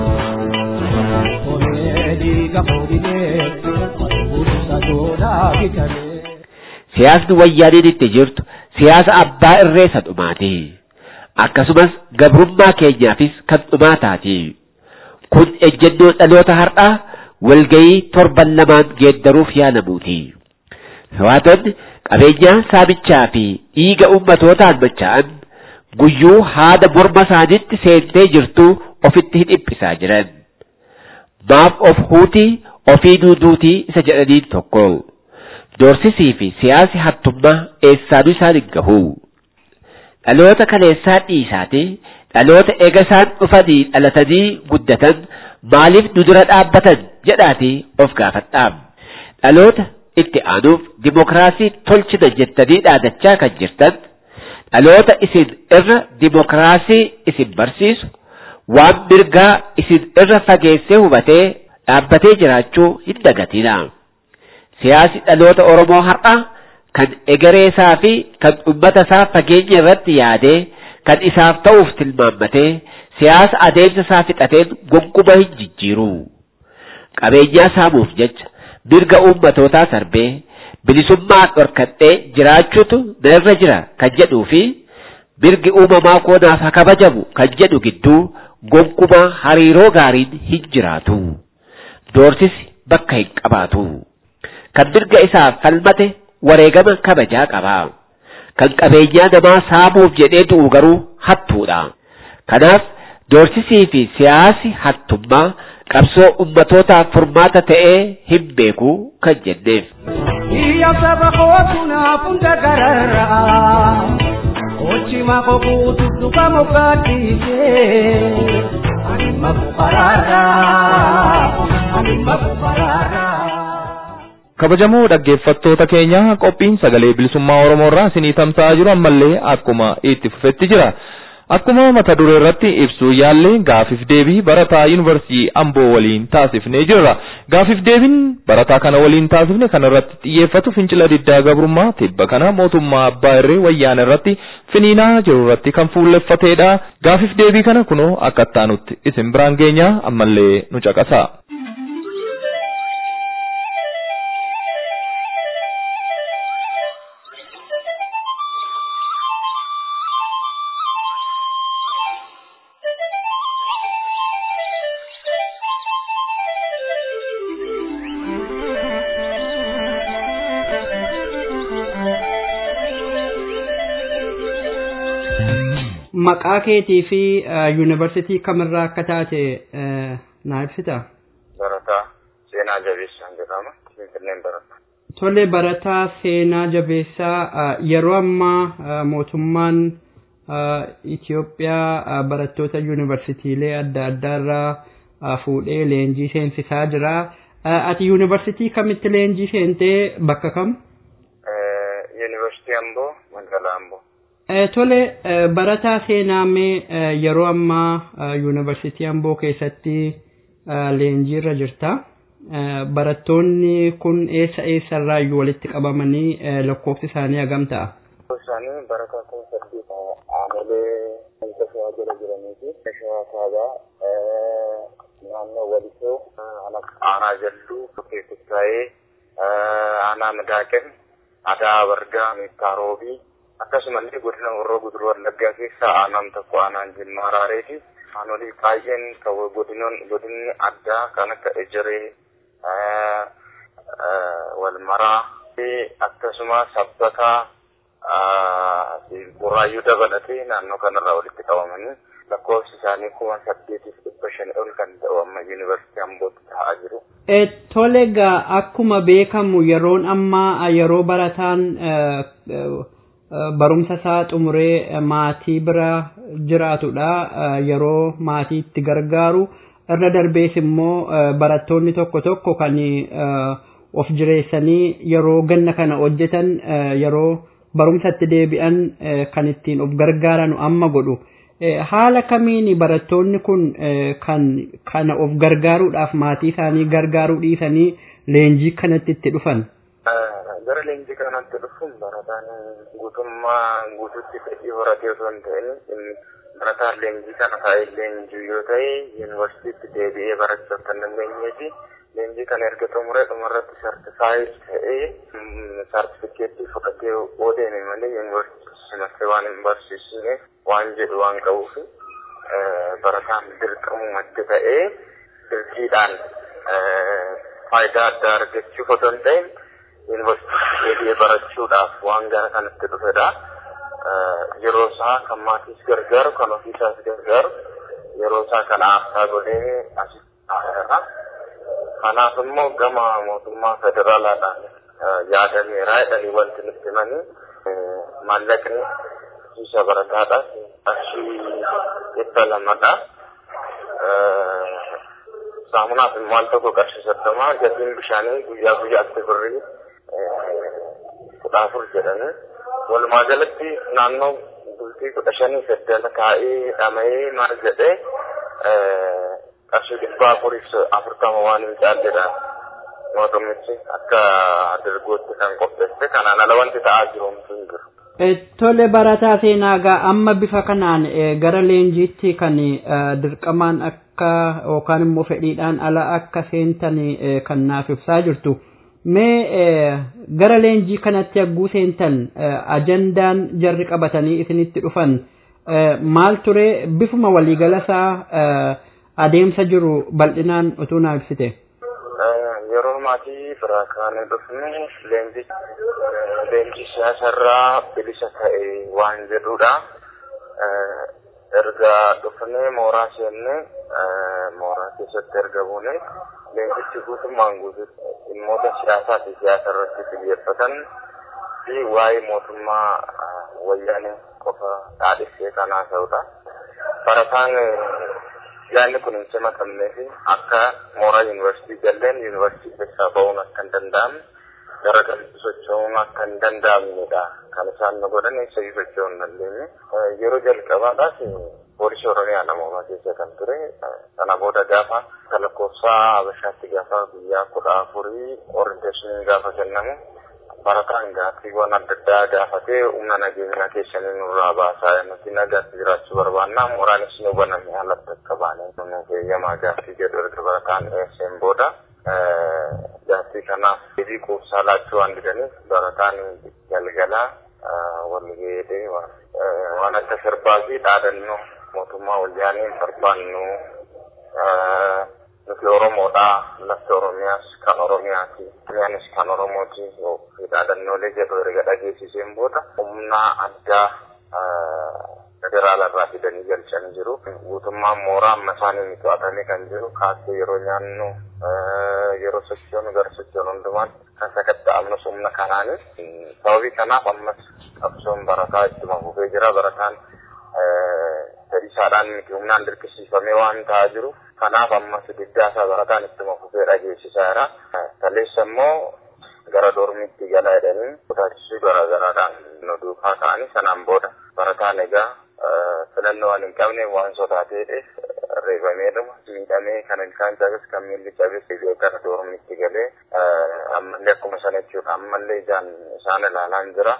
E: Kolee dhiiga horinee bulcha doolaa bitalee.
F: Siyaasni wayyaaniin itti jirtu siyaasa abbaa irreessa dhumaati. Akkasumas gabrummaa keenyaafis kan dhumaataati. Kun ejjennoo dhaloota har'aa walgayii torban lamaan geeddaruuf yaalamuuti. Hawaatonni qabeenyaa saamichaa fi dhiiga ummatootaan machaa'an guyyuu haada morma isaaniitti seentee jirtu ofitti hin dhiphisaa jiran. Maaf of huutii ofii duuduutii isa jedhaniin tokko. Doorsisii fi siyaasi hattummaa eessaanuu isaan hin gahu. Dhaloota kaleessaa dhiisaati dhaloota ega isaan dhufanii dhalatanii guddatan maaliif nu dura dhaabbatan jedhaati of gaafadhaa. Dhaloota itti aanuuf dimokiraasii tolchina jettanii dhaadachaa kan jirtan dhaloota isin irra dimokiraasii isin barsiisu waan mirgaa isin irra fageessee hubatee dhaabbatee jiraachuu hin dagatina. Siyaasi dhaloota Oromoo har'aa kan egereesaa fi kan uummata isaa fageenya irratti yaadee kan isaaf ta'uuf tilmaammatee siyaasa adeemsa isaa fixateen gonkumaa hin jijjiiru. Qabeenyaa saamuuf jecha mirga uummatootaa sarbee bilisummaa dhorkadhee jiraachuutu narra jira kan jedhuu fi mirgi uumamaa koonaaf haa kabajamu kan jedhu gidduu gonkumaa hariiroo gaariin hin jiraatu. Doorsisi bakka hin qabaatu. Kan mirga isaaf falmate wareegama kabajaa qaba. Kan qabeenyaa namaa saamuuf jedhee du'u garuu hattuudha. Kanaaf doorsisii fi siyaasi hattummaa qabsoo ummatootaaf furmaata ta'ee hin beeku kan jenneef.
E: Iyya saba kootu naaf hunda gararraa Mochi mako kututu kamo katise Ani makuparara Ani makuparara
B: kabajamoo dhaggeeffattoota keenya qophiin sagalee bilisummaa oromoo irraa isinii tamsa'aa jiru ammallee akkuma itti fufetti jira akkuma mata duree irratti ibsuu yaallee gaafiif deebii barataa yuunivarsiitii amboo waliin taasifnee jirra gaafiif deebiin barataa kana waliin taasifne kana irratti xiyyeeffatu fincila diddaa gabrummaa tibba kana mootummaa abbaa irree wayyaana irratti finiinaa jiru irratti kan fuulleffateedha gaafiif deebii kana kunoo akka ittaanutti isin biraan geenya ammallee nu caqasa.
G: maqaa keetii fi yuunivarsiitii kamirraa akka taate naa ibsita.
H: Barataa seenaa jabeessaan jedhama. Finfinneen barataa.
G: Tole barataa seenaa jabeessaa yeroo ammaa mootummaan Itoophiyaa barattoota yuunivarsiitiilee adda addaarraa fuudhee leenjii seensisaa jira. Ati yuunivarsiitii kamitti leenjii seentee bakka kam?
H: Yuunivarsiitii Amboo, magaalaa Amboo.
G: Tole barataa seenaa mee yeroo ammaa yuunivarsiitii Amboo keessatti leenjiirra jirta. Barattoonni kun eessa eessarraayyuu walitti qabamanii lakkoofsi isaanii hagam ta'a?
H: Isaanii barataa kun saddeet aanolee wanta shawaa jala jiranii fi shawaa kaabaa naannoo walisoo aanaa jalluu keessatti taa'ee aanaa madaaqen adaa bargaa meekkaaroobii akkasumallee godina horroo guduruu wallaggaa keessaa aanaan tokko aanaan jimmaa raareeti aanolee baay'een kan godinoon godinni addaa kan akka ejeree walmaraa akkasuma sabbataa burraayyuu dabalatee naannoo kanarraa walitti qabamanii lakkoofsi isaanii kuma saddeetiif dhibba shan ol kan ta'u amma yuunivarsiitii ambootti ta'aa jiru.
G: Tole egaa akkuma beekamu yeroon ammaa yeroo barataan barumsa isaa xumuree maatii bira jiraatudha yeroo maatii itti gargaaru irra darbees immoo barattoonni tokko tokko kan of jireessanii yeroo ganna kana hojjetan yeroo barumsatti deebi'an kan ittiin of gargaaran amma godhu. Haala kamiin barattoonni kun kan kana of gargaaruudhaaf maatii isaanii gargaaruu dhiisanii leenjii kanatti itti dhufan?
H: gara leenjii kanatti dhufuun barataan guutummaa guututti fedhii horatee osoo hin ta'in barataan leenjii kana taa'ee leenjii yoo ta'e yuunivarsiitiitti deebi'ee barachuu akka hin dandeenyeeti leenjii kana erga xumuree dhumarratti sartifaayid ta'ee sartifikeettii fudhatee oo deeme malee yuunivarsiitii simattee waan hin barsiisne waan jedhu waan qabuuf barataan dirqamu madda ta'ee dirqiidhaan faayidaa addaa argachuuf otoo hin ta'in yuunivarsiitii deebi'ee barachuudhaaf waan gara kanatti dhufedha. Yeroo isaa kan maatiis gargaaru kan ofiisaas gargaaru yeroo isaa kan aarsaa godhee asitti Kanaaf immoo gama mootummaa federaalaadhaan yaadameera jedhanii wanti nutti himanii maallaqni isa barataadhaaf qarshii dhibba lamadha. Saamunaaf immoo al tokko qarshii soddoma gatiin bishaanii guyyaa guyyaatti birrii kudha afur jedhanii walumaa galatti naannoo bultii kudha shanii saddala kaa'ee dhama'ee maal jedhee qarshii dhibba afuriif afurtama waan hin caalledha mootummichi akka dargootti kan qopheesse kanaan ala wanti ta'aa jiru homtuu hin jiru.
G: Tole barataa seenaa gaa amma bifa kanaan gara leenjiitti kan dirqamaan akka yookaan immoo fedhiidhaan ala akka seentan kan naaf ibsaa jirtu. Mee gara leenjii kanatti hagguu seentan ajandaan jarri qabatanii isinitti dhufan maal ture bifuma waliigalasaa adeemsa jiru bal'inaan utuu naa ibsite.
H: Yeroo maatii biraa kaanee dhufne leenjii leenjii siyaasarraa bilisa ta'e waan jedhudha. Erga dhufnee mooraa seenne mooraa keessatti erga buune leenjichi guutummaan guututti dhimmoota siyaasaa fi siyaasa irratti xiyyeeffatan fi waa'ee mootummaa wayyaanii qofa dhaadhessee kan haasa'udha. Barataan yaadni kun hin simatamnee fi akka mooraa yuunivarsiitii jalleen yuunivarsiitii keessaa ba'uun akka hin danda'amne gara galitti socho'uun akka hin danda'amnedha. Kan isaan nu godhan eessayyuu socho'uu hin dandeenye. Yeroo jalqabaadhaaf poolisii Oromiyaa namoomaa keessa kan ture. Sana booda gaafa lakkoofsa Habashaatti gaafa guyyaa kudha afurii orienteeshiniin gaafa kennamu barataan gaaffiiwwan adda addaa gaafatee humna nageenyaa keessanii nurraa baasaa nuti nagaatti jiraachuu barbaannaa mooraanis nu baname alatti akka baane nuuf eeyyamaa gaaffii jedhu erga barataan dhiyeesseen booda gaaffii kanaaf deebii quubsaa laachuu waan didaniif barataan galgalaa walgeedee waan akka sirbaa fi dhaadannoo mootummaa wayyaanii barbaannu nuti Oromoodha lafti Oromiyaas kan Oromiyaati Oromiyaanis kan Oromooti dhaadannoolee jedhu erga dhageessiseen booda humna addaa federaala irraa fidanii galchanii jiru. Guutummaan mooraa amma isaanii to'atamee kan jiru kaasee yeroo nyaannu yeroo sochoonu gara sochoonu hundumaan kan sakatta'amnus humna kanaani. Sababii kanaaf ammas qabsoon barataa ittuma fufee jira. Barataan fedhiisaadhaan miti humnaan dirqisiifamee waan ta'aa jiru. Kanaaf ammas diddaasaa barataan ittuma fufee dhageessisaa jira. Kaleessa immoo gara dormitti gala jedhanii kutaachisuu garaagaraadhaan nu duukaa ta'anii sanaan booda barataan egaa filannoo waan hin qabne waan sodaateedheef reebameedhuma miidhamee kan ilkaan cabes kan miilli cabes gara dormitti galee ammallee akkuma sana jechuudha ammallee ijaan isaan ilaalaan jira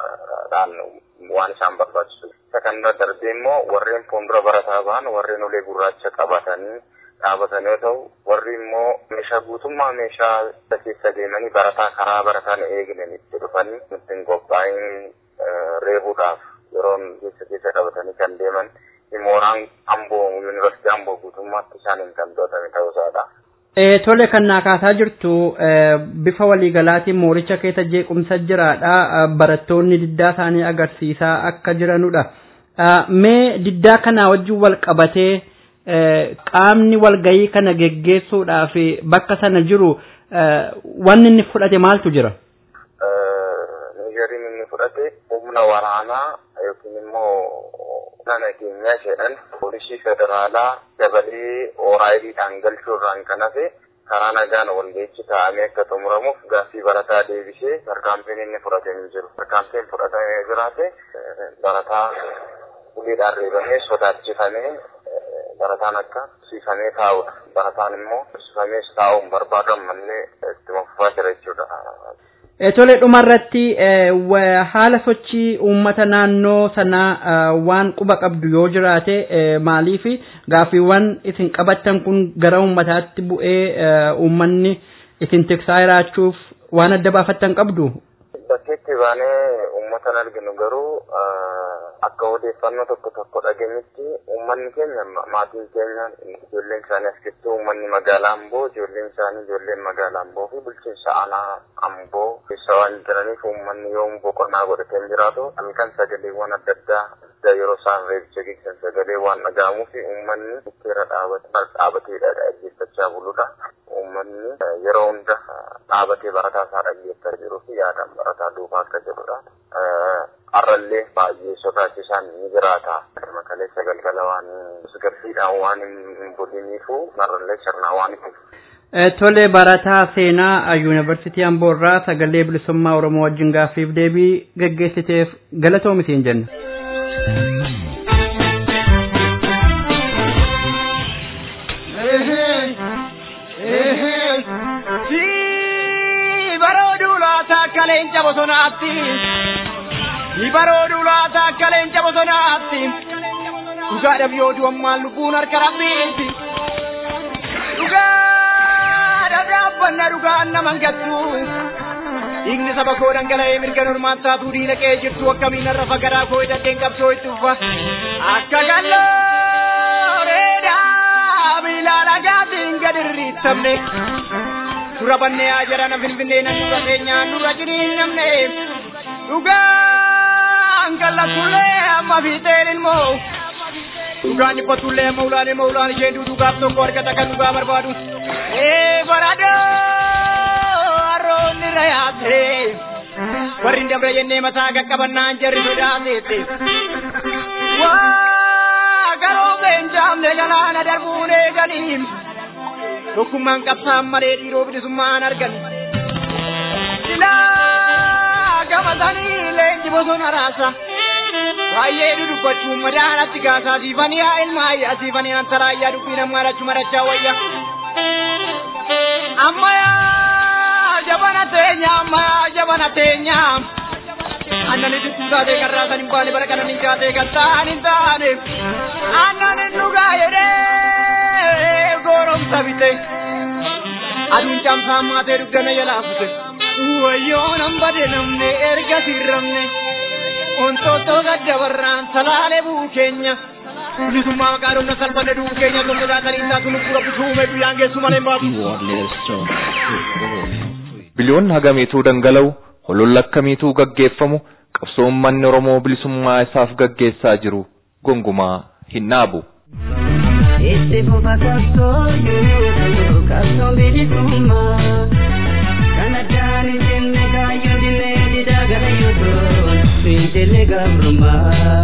H: waan isaan barbaachisu. Isa kanarra darbee immoo warreen fuuldura barataa ba'an warreen ulee gurraacha qabatanii dhaabatan yoo ta'u warri immoo meeshaa guutummaa meeshaa keessa deemanii barataa karaa barataan eegnan itti dhufanii ittiin qophaa'in reebuudhaaf yeroon keessa keessa qabatanii kan deeman mooraan amboo yuunivarsiitii amboo guutummaatti isaaniin kan to'atame ta'uu isaadha.
G: Tole kan naa kaasaa jirtu bifa waliigalaatiin mooricha keessa jeequmsa jiraadha. Barattoonni diddaa isaanii agarsiisaa akka jiranudha. Mee diddaa kanaa wajjin wal qabatee qaamni walgayii kana geggeessuudhaaf bakka sana jiru wanni inni fudhate maaltu jira?
H: Nigeeriin inni fudhate humna waraanaa yookiin immoo humna nageenyaa jedhan poolisii federaalaa dabalee oraayidiidhaan galchuurraan kan hafe karaa nagaan walgeechi taa'amee akka xumuramuuf gaaffii barataa deebisee tarkaanfiin inni fudhate hin jiru. Tarkaanfiin fudhatamee jiraate barataa uleedhaan reebamee sodaachifamee barataan akka siifamee taa'udha. Barataan immoo siifamees taa'uun barbaadamu malee ittuma fufaa jira jechuudha.
G: Tole dhumarratti haala sochii uummata naannoo sanaa waan quba qabdu yoo jiraate maaliif gaaffiiwwan isin qabattan kun gara uummataatti bu'ee uummanni isin tiksaa jiraachuuf waan adda baafattan qabdu?
H: Bakkeetti baanee uummatan arginu garuu akka odeeffannoo tokko tokko dhageenyetti uummanni keenya maatiin keenya ijoolleen isaanii as keessatti uummanni magaalaa Amboo ijoolleen isaanii ijoolleen magaalaa Amboo fi bulchiinsa aanaa Amboo keessa waan jiraniif uummanni yoo boqonnaa godhatee hin jiraatu halkan sagaleewwan adda addaa yeroo isaan reebicha geessan sagalee waan dhaga'amuu fi uummanni bukkeera dhaabateedha dhaggeeffachaa buludha. Uummanni yeroo hunda dhaabatee barataa isaa dhaggeeffachaa jiruu fi yaadaan barataa duukaa akka jirudha. Har'allee baay'ee sodaachisaan ni jiraata. Kaleessa galgala waan garsiidhaan waan hin buliniifu har'allee sirnaa waan hin
G: Tole barataa seenaa yuunivarsiitii Amboorraa sagalee bilisummaa Oromoo wajjin gaaffiif deebii gaggeessiteef galatoomi siin jenna.
E: Kaleenca bosonaatti ni baroodu laata akka leenca bosonaatti dhugaadhaaf yoo du'ammaan lubbuun harka rabbiiti dhugaadhaaf dhaabbanna dhugaan naman gattu dhiigni saba koo dhangala'ee mirga normaan taatuu diina qe'ee jirtu akkamiin har'a fagaraa koo hidhateen qabsoo itti ufa akka gallooreedhaa miilaan agaatiin gad irriittamne dura bannee haa jedhana finfinnee nan dura keenyaan dura jiriin namne dhugaan kallatullee amma fiixeen ilmoo dhugaan dhiphatullee amma ulaanee maulaan isheen dhugaaf tokko argata kan dhugaa barbaadu ee baradoo harroonni rayaate warri hin dabre jennee mataa qaqqabannaan jarri sodaateette waa garoo beenjaamne galaana darbuun eeganiin tokkummaan qabsaan malee dhiiroo bilisummaan argan silaa gamatanii leenji bosona raasa baay'ee dudubbachuun madaanatti gaasaa siifanii haa ilmaayyaa siifanii antaraayyaa dubbii namaa dhachuu marachaa wayya ammayaa jabana teenya ammayaa jabana teenya annani dubbii taatee garraasan hin baane bara kanan hin kaatee kan ta'an hin taane annan hin dhugaa jedhee gooromsa bite aduun caamsaan maatee duggana jalaafute wayyoo nan bade namne erga sirramne ontoottoo gaddabarraan salaalee buu keenya bilisummaa maqaa dhumna salphanne duu keenya tokko daakanii taatu lubbuu rabbi suume guyyaan geessu malee baatu.
B: Biliyoonni hagamiituu dhangala'u hololla akkamiituu gaggeeffamu qabsoo uummanni Oromoo bilisummaa isaaf gaggeessaa jiru gongumaa hin dhaabu.
I: Itti fufa qabsoo yoo qabsoo bilisummaa kan addaan hin jenne kaayyoo dinnee didaa gara yoo fiintele gabrummaa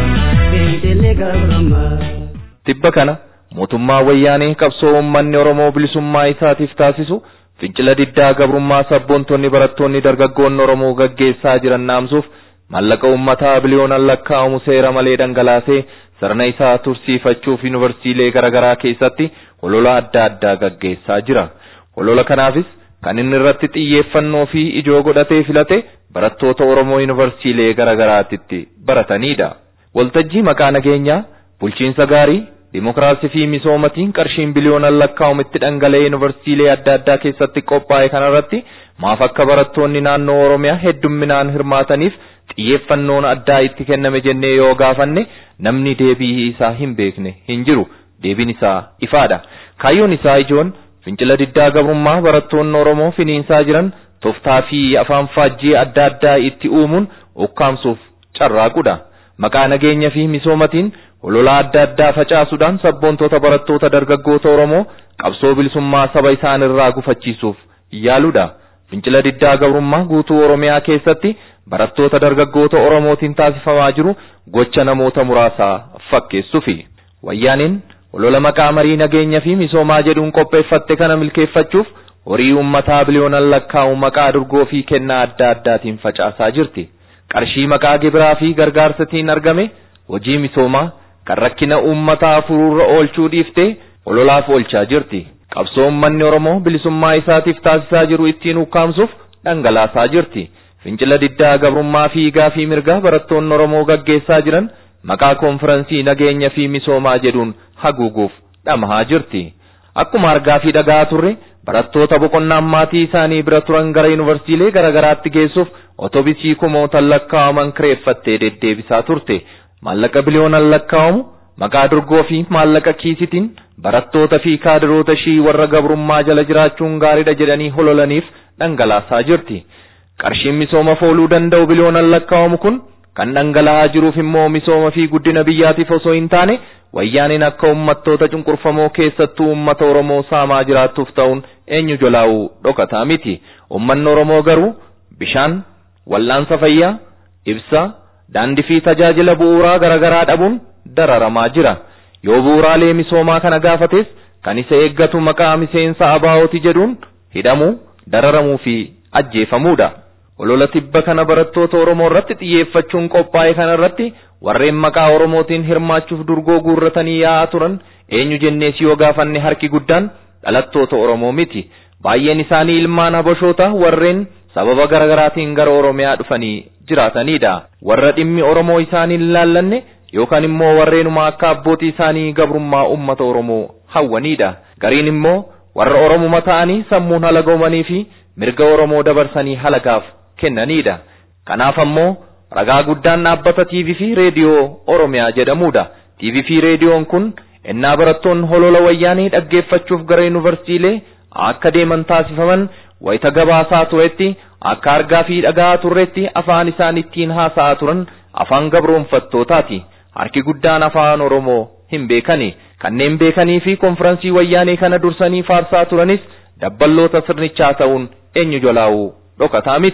I: fiintele gabrummaa.
B: Tibba kana mootummaa wayyaanee qabsoo uummanni Oromoo bilisummaa isaatiif taasisu fincila diddaa gabrummaa sabboontonni barattoonni dargaggoonni Oromoo gaggeessaa jiran naamsuuf maallaqa uummataa biliyoonaan lakkaa'amu seera malee dhangalaasee sirna isaa tursiifachuuf yuunivarsiilee garaagaraa keessatti holola adda addaa gaggeessaa jira. Holola kanaafis kan inni irratti xiyyeeffannoo fi ijoo godhatee filate barattoota Oromoo yuunivarsiilee garaagaraatitti baratanidha. Waltajjii maqaa nageenyaa, bulchiinsa gaarii, Dimokiraasii fi misoomatiin qarshiin biliyoonaan lakkaa'amu itti dhangala'ee yuunivarsiilee adda addaa keessatti qophaa'e kanarratti maaf akka barattoonni naannoo Oromiyaa heddumminaan hirmaataniif xiyyeeffannoon addaa itti kenname jennee yoo gaafanne namni deebii isaa hin beekne hin jiru. Deebiin isaa ifaadha. Kaayyoon isaa ijoon fincila diddaa gabrummaa barattoonni Oromoo finiinsaa jiran toftaa fi afaan faajjii adda addaa itti uumuun ukkaamsuuf carraaqudha. Maqaa nageenya fi misoomatiin holola adda addaa facaasuudhaan sabboontota barattoota dargaggoota Oromoo qabsoo bilisummaa saba isaan irraa gufachiisuuf yaaludha. Fincila diddaa gabrummaa guutuu Oromiyaa keessatti barattoota dargaggoota Oromootiin taasifamaa jiru gocha namoota muraasaa fakkeessuufi. Wayyaaniin holola maqaa marii nageenya fi misoomaa jedhuun qopheeffatte kana milkeeffachuuf horii uummataa biliyoonaan lakkaa'u maqaa durgoo fi kennaa adda addaatiin facaasaa jirti. Qarshii maqaa gibiraa fi gargaarsatiin argame hojii misoomaa kan rakkina uummataa furuurra oolchuu dhiiftee hololaaf oolchaa jirti. Qabsoo uummanni Oromoo bilisummaa isaatiif taasisaa jiru ittiin ukkaamsuuf dhangalaasaa jirti. Fincila diddaa gabrummaa fi gaafii mirgaa barattoonni Oromoo gaggeessaa jiran maqaa konfiraansii nageenya fi misoomaa jedhuun haguuguuf dhamahaa jirti. Akkuma argaa fi dhagaa turre barattoota boqonnaan maatii isaanii bira turan gara yuunivarsiilee garaagaraatti geessuuf otobisii kumootaan lakkaa'aman kireeffattee deddeebisaa turte. Maallaqa biliyoonaan lakkaa'amu maqaa durgoo fi maallaqa kiisitiin barattoota fi kaadiroota ishii warra gabrummaa jala jiraachuun gaariidha jedhanii hololaniif dhangalaasaa jirti. Qarshiin misooma fooluu danda'u biliyoonaan lakkaa'amu kun kan dhangala'aa jiruuf immoo misooma fi guddina biyyaatiif osoo hin taane wayyaaniin akka uummattoota cunqurfamoo keessattuu uummata Oromoo saamaa jiraattuuf ta'uun eenyu jolaa'uu dhokataa miti. Uummanni Oromoo garuu bishaan, wal'aansa fayyaa, ibsaa, daandii fi tajaajila bu'uuraa garaagaraa dhabuun dararamaa jira. Yoo bu'uuraalee misoomaa kana gaafates kan isa eeggatu maqaa miseensa abaa'ooti jedhuun hidhamuu, dararamuu fi ajjeefamuudha. Olola tibba kana barattoota Oromoo irratti xiyyeeffachuun qophaa'e kana irratti warreen maqaa Oromootiin hirmaachuuf durgoo guurratanii yaa'aa turan eenyu jennees yoo gaafanne harki guddaan dhalattoota Oromoo miti. Baay'een isaanii ilmaan habashoota warreen sababa garaagaraatiin gara Oromiyaa dhufanii jiraatanidha. Warra dhimmi Oromoo isaanii hin laallanne yookaan immoo warreenuma akka abbootii isaanii gabrummaa uummata Oromoo hawwanidha. Gariin immoo warra Oromuma ta'anii sammuun halagoomanii fi mirga Oromoo dabarsanii halagaaf kennanidha. Kanaaf ammoo ragaa guddaan dhaabbata TV fi reediyoo Oromiyaa jedhamudha. TV fi reediyoon kun ennaa barattoonni holola wayyaanii dhaggeeffachuuf gara yuunivarsiilee akka deeman taasifaman wayita gabaasaa turetti akka argaa fi dhagahaa turretti afaan isaan ittiin haasa'aa turan afaan gabroonfattootaati. Harki guddaan afaan Oromoo hin beekani. Kanneen beekanii fi konfiraansii wayyaanee kana dursanii faarsaa turanis dabballoota sirnichaa ta'uun eenyu jolaa'uu dhokataa miti.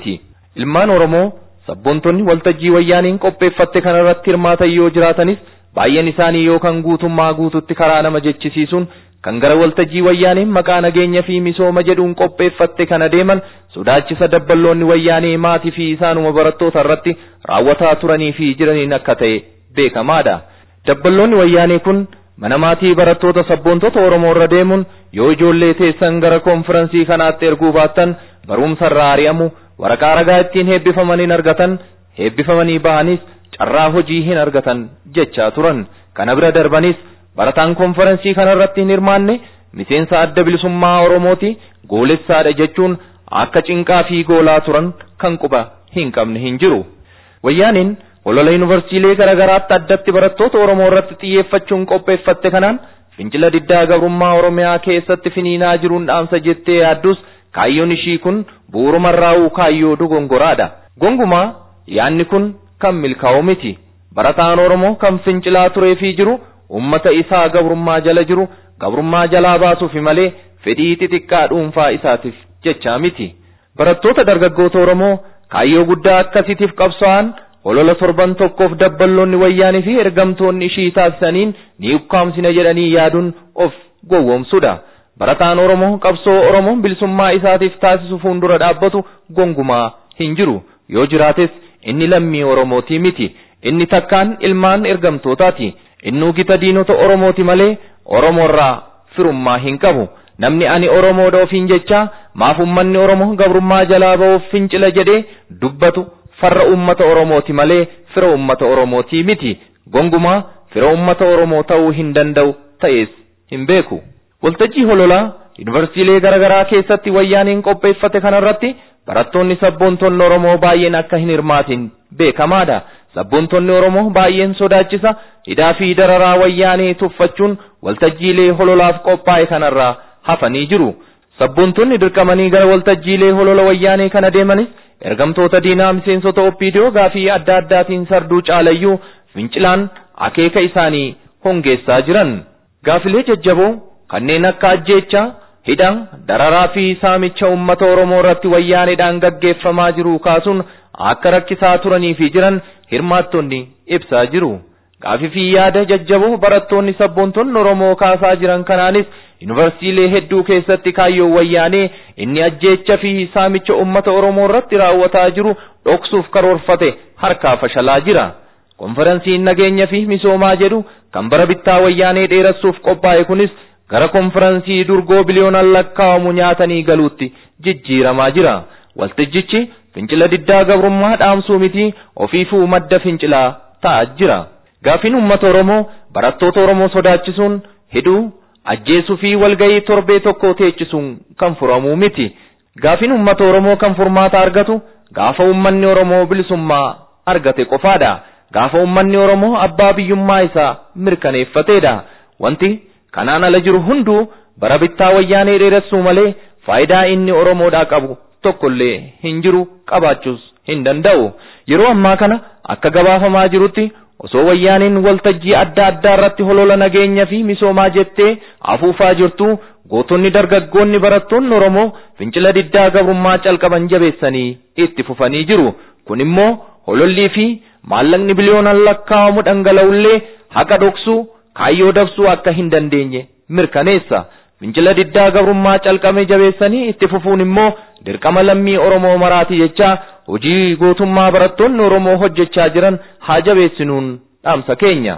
B: Ilmaan Oromoo sabboontonni waltajjii wayyaaniin qopheeffatte kanarratti hirmaatan yoo jiraatanis baay'een isaanii yookaan guutummaa guututti karaa nama jechisiisuun kan gara waltajjii wayyaaniin maqaa nageenya fi misooma jedhuun qopheeffatte kana deeman sodaachisa dabballoonni wayyaanii maatii fi isaanuma barattoota irratti raawwataa turanii fi jiraniin akka ta'e beekamaadha. Dabballoonni wayyaanii kun mana maatii barattoota sabboontota Oromoo irra deemuun yoo ijoollee teessan gara konfiraansii kanaatti erguu baattan barumsa irraa ari'amu waraqaa ragaa ittiin heebbifamanii hin argatan heebbifamanii bahanis carraa hojii hin argatan jechaa turan kana bira darbanis barataan konfiraansii kanarratti hin hirmaanne miseensa adda bilisummaa Oromooti goolessaadha jechuun akka cinqaa fi goolaa turan kan quba hin qabne hin jiru. Wayyaaniin olola yuunivarsiilee garaagaraatti addatti barattoota Oromoo irratti xiyyeeffachuun qopheeffatte kanaan fincila diddaa gabrummaa Oromiyaa keessatti finiinaa jiruun dhaamsa jettee yaaddus kaayyoon ishii kun bu'uurumarraa'uu kaayyoo dogongoraadha. Gongumaa yaanni kun kan milkaa'u miti. Barataan Oromoo kan fincilaa turee fi jiru ummata isaa gabrummaa jala jiru gabrummaa jalaa baasuufi malee fedhii xixiqqaa dhuunfaa isaatiif jechaa miti. Barattoota dargaggoota Oromoo kaayyoo guddaa akkasiitiif qabsaa'an olola torban tokkoof dabballoonni wayyaanii fi ergamtoonni ishii taasisaniin ni ukkaamsina jedhanii yaaduun of gowwoomsudha. Barataan Oromoo qabsoo Oromoo bilisummaa isaatiif taasisu fuuldura dhaabbatu gongumaa hin jiru. Yoo jiraates inni lammii Oromooti miti. Inni takkaan ilmaan ergamtootaati. Innuu gita diinota Oromooti malee Oromoorraa firummaa hin qabu. Namni ani Oromoodha ofiin jecha maaf ummanni Oromoo gabrummaa jalaa ba'uuf fincila jedhee dubbatu farra ummata Oromooti malee fira ummata Oromooti miti. Gongumaa fira ummata Oromoo ta'uu hin danda'u ta'es hin beeku. Waltajjii hololaa yuunivarsiilee garaagaraa keessatti wayyaaniin qopheeffate kanarratti barattoonni sabboontonni Oromoo baay'een akka hin hirmaatin beekamaadha. Sabboontonni Oromoo baay'een sodaachisa hidhaa fi dararaa wayyaanii tuffachuun waltajjiilee hololaaf qophaa'e kanarraa hafanii jiru. Sabboontonni dirqamanii gara waltajjiilee holola wayyaanii kana deemanis ergamtoota diinaa miseensota oppiidiyoo gaafii adda addaatiin sarduu caalayyuu fincilaan akeeka isaanii hongeessaa jiran. Gaafilee jajjaboo kanneen akka ajjeechaa hidhaan dararaa fi saamicha uummata Oromoo irratti wayyaaniidhaan gaggeeffamaa jiru kaasuun akka rakkisaa turanii fi jiran hirmaattonni ibsaa jiru. Gaafii fi yaada jajjaboo barattoonni sabboontonni Oromoo kaasaa jiran kanaanis yuunivarsiilee hedduu keessatti kaayyoon wayyaanee inni ajjeecha fi saamicha uummata Oromoo irratti raawwataa jiru dhoksuuf karoorfate harkaa fashalaa jira. Konferensiin nageenya fi misoomaa jedhu kan bara bittaa wayyaanee dheeressuuf qophaa'e kunis gara konferensii durgoo biliyoonaan lakkaa'amu nyaatanii galuutti jijjiiramaa jira. Waltajjichi fincila diddaa gabrummaa dhaamsuu miti ofiifuu madda fincilaa ta'aa jira. Gaafiin uummata Oromoo barattoota Oromoo sodaachisuun hidhuu ajjeesuu fi walgahii torbee tokko teechisuun kan furamuu miti. Gaafiin uummata Oromoo kan furmaata argatu gaafa uummanni Oromoo bilisummaa argate qofaadha. Gaafa uummanni Oromoo abbaa biyyummaa isaa mirkaneeffateedha. Wanti kanaan ala jiru hunduu bara bittaa wayyaanee dheeressuu malee faayidaa inni Oromoodhaa qabu tokkollee hin jiru qabaachuus hin danda'u. Yeroo ammaa kana akka gabaafamaa jirutti osoo wayyaaniin waltajjii adda addaa irratti holola nageenya fi misoomaa jettee afuufaa jirtu gootonni dargaggoonni barattoonni Oromoo fincila diddaa gabrummaa calqaban jabeessanii itti fufanii jiru. Kun immoo holollii fi maallaqni biliyoonaan lakkaa'amu dhangala'ullee haqa dhoksuu kaayyoo dabsuu akka hin dandeenye mirkaneessa. Fincila diddaa gabrummaa calqame jabeessanii itti fufuun immoo dirqama lammii Oromoo maraati jecha hojii gootummaa barattoonni Oromoo hojjechaa jiran haa jabeessinuun dhaamsa keenya.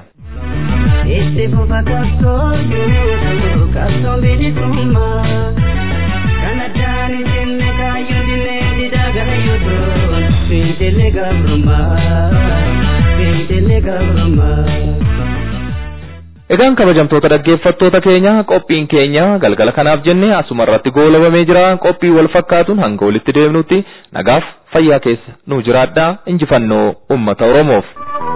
I: Itti fufa qabsoo jiru qabsoo bilisummaa kan addaan hin jenne kaayyoo dinnee didaa gara yuutuu fincilli gabrummaa fincilli gabrummaa.
B: Egaan kabajamtoota dhaggeeffattoota keenya qophiin keenya galgala kanaaf jenne asuma irratti goolabamee jira qophii wal fakkaatuun hanga walitti deemnutti nagaaf fayyaa keessa nu jiraadhaa injifannoo uummata Oromoof.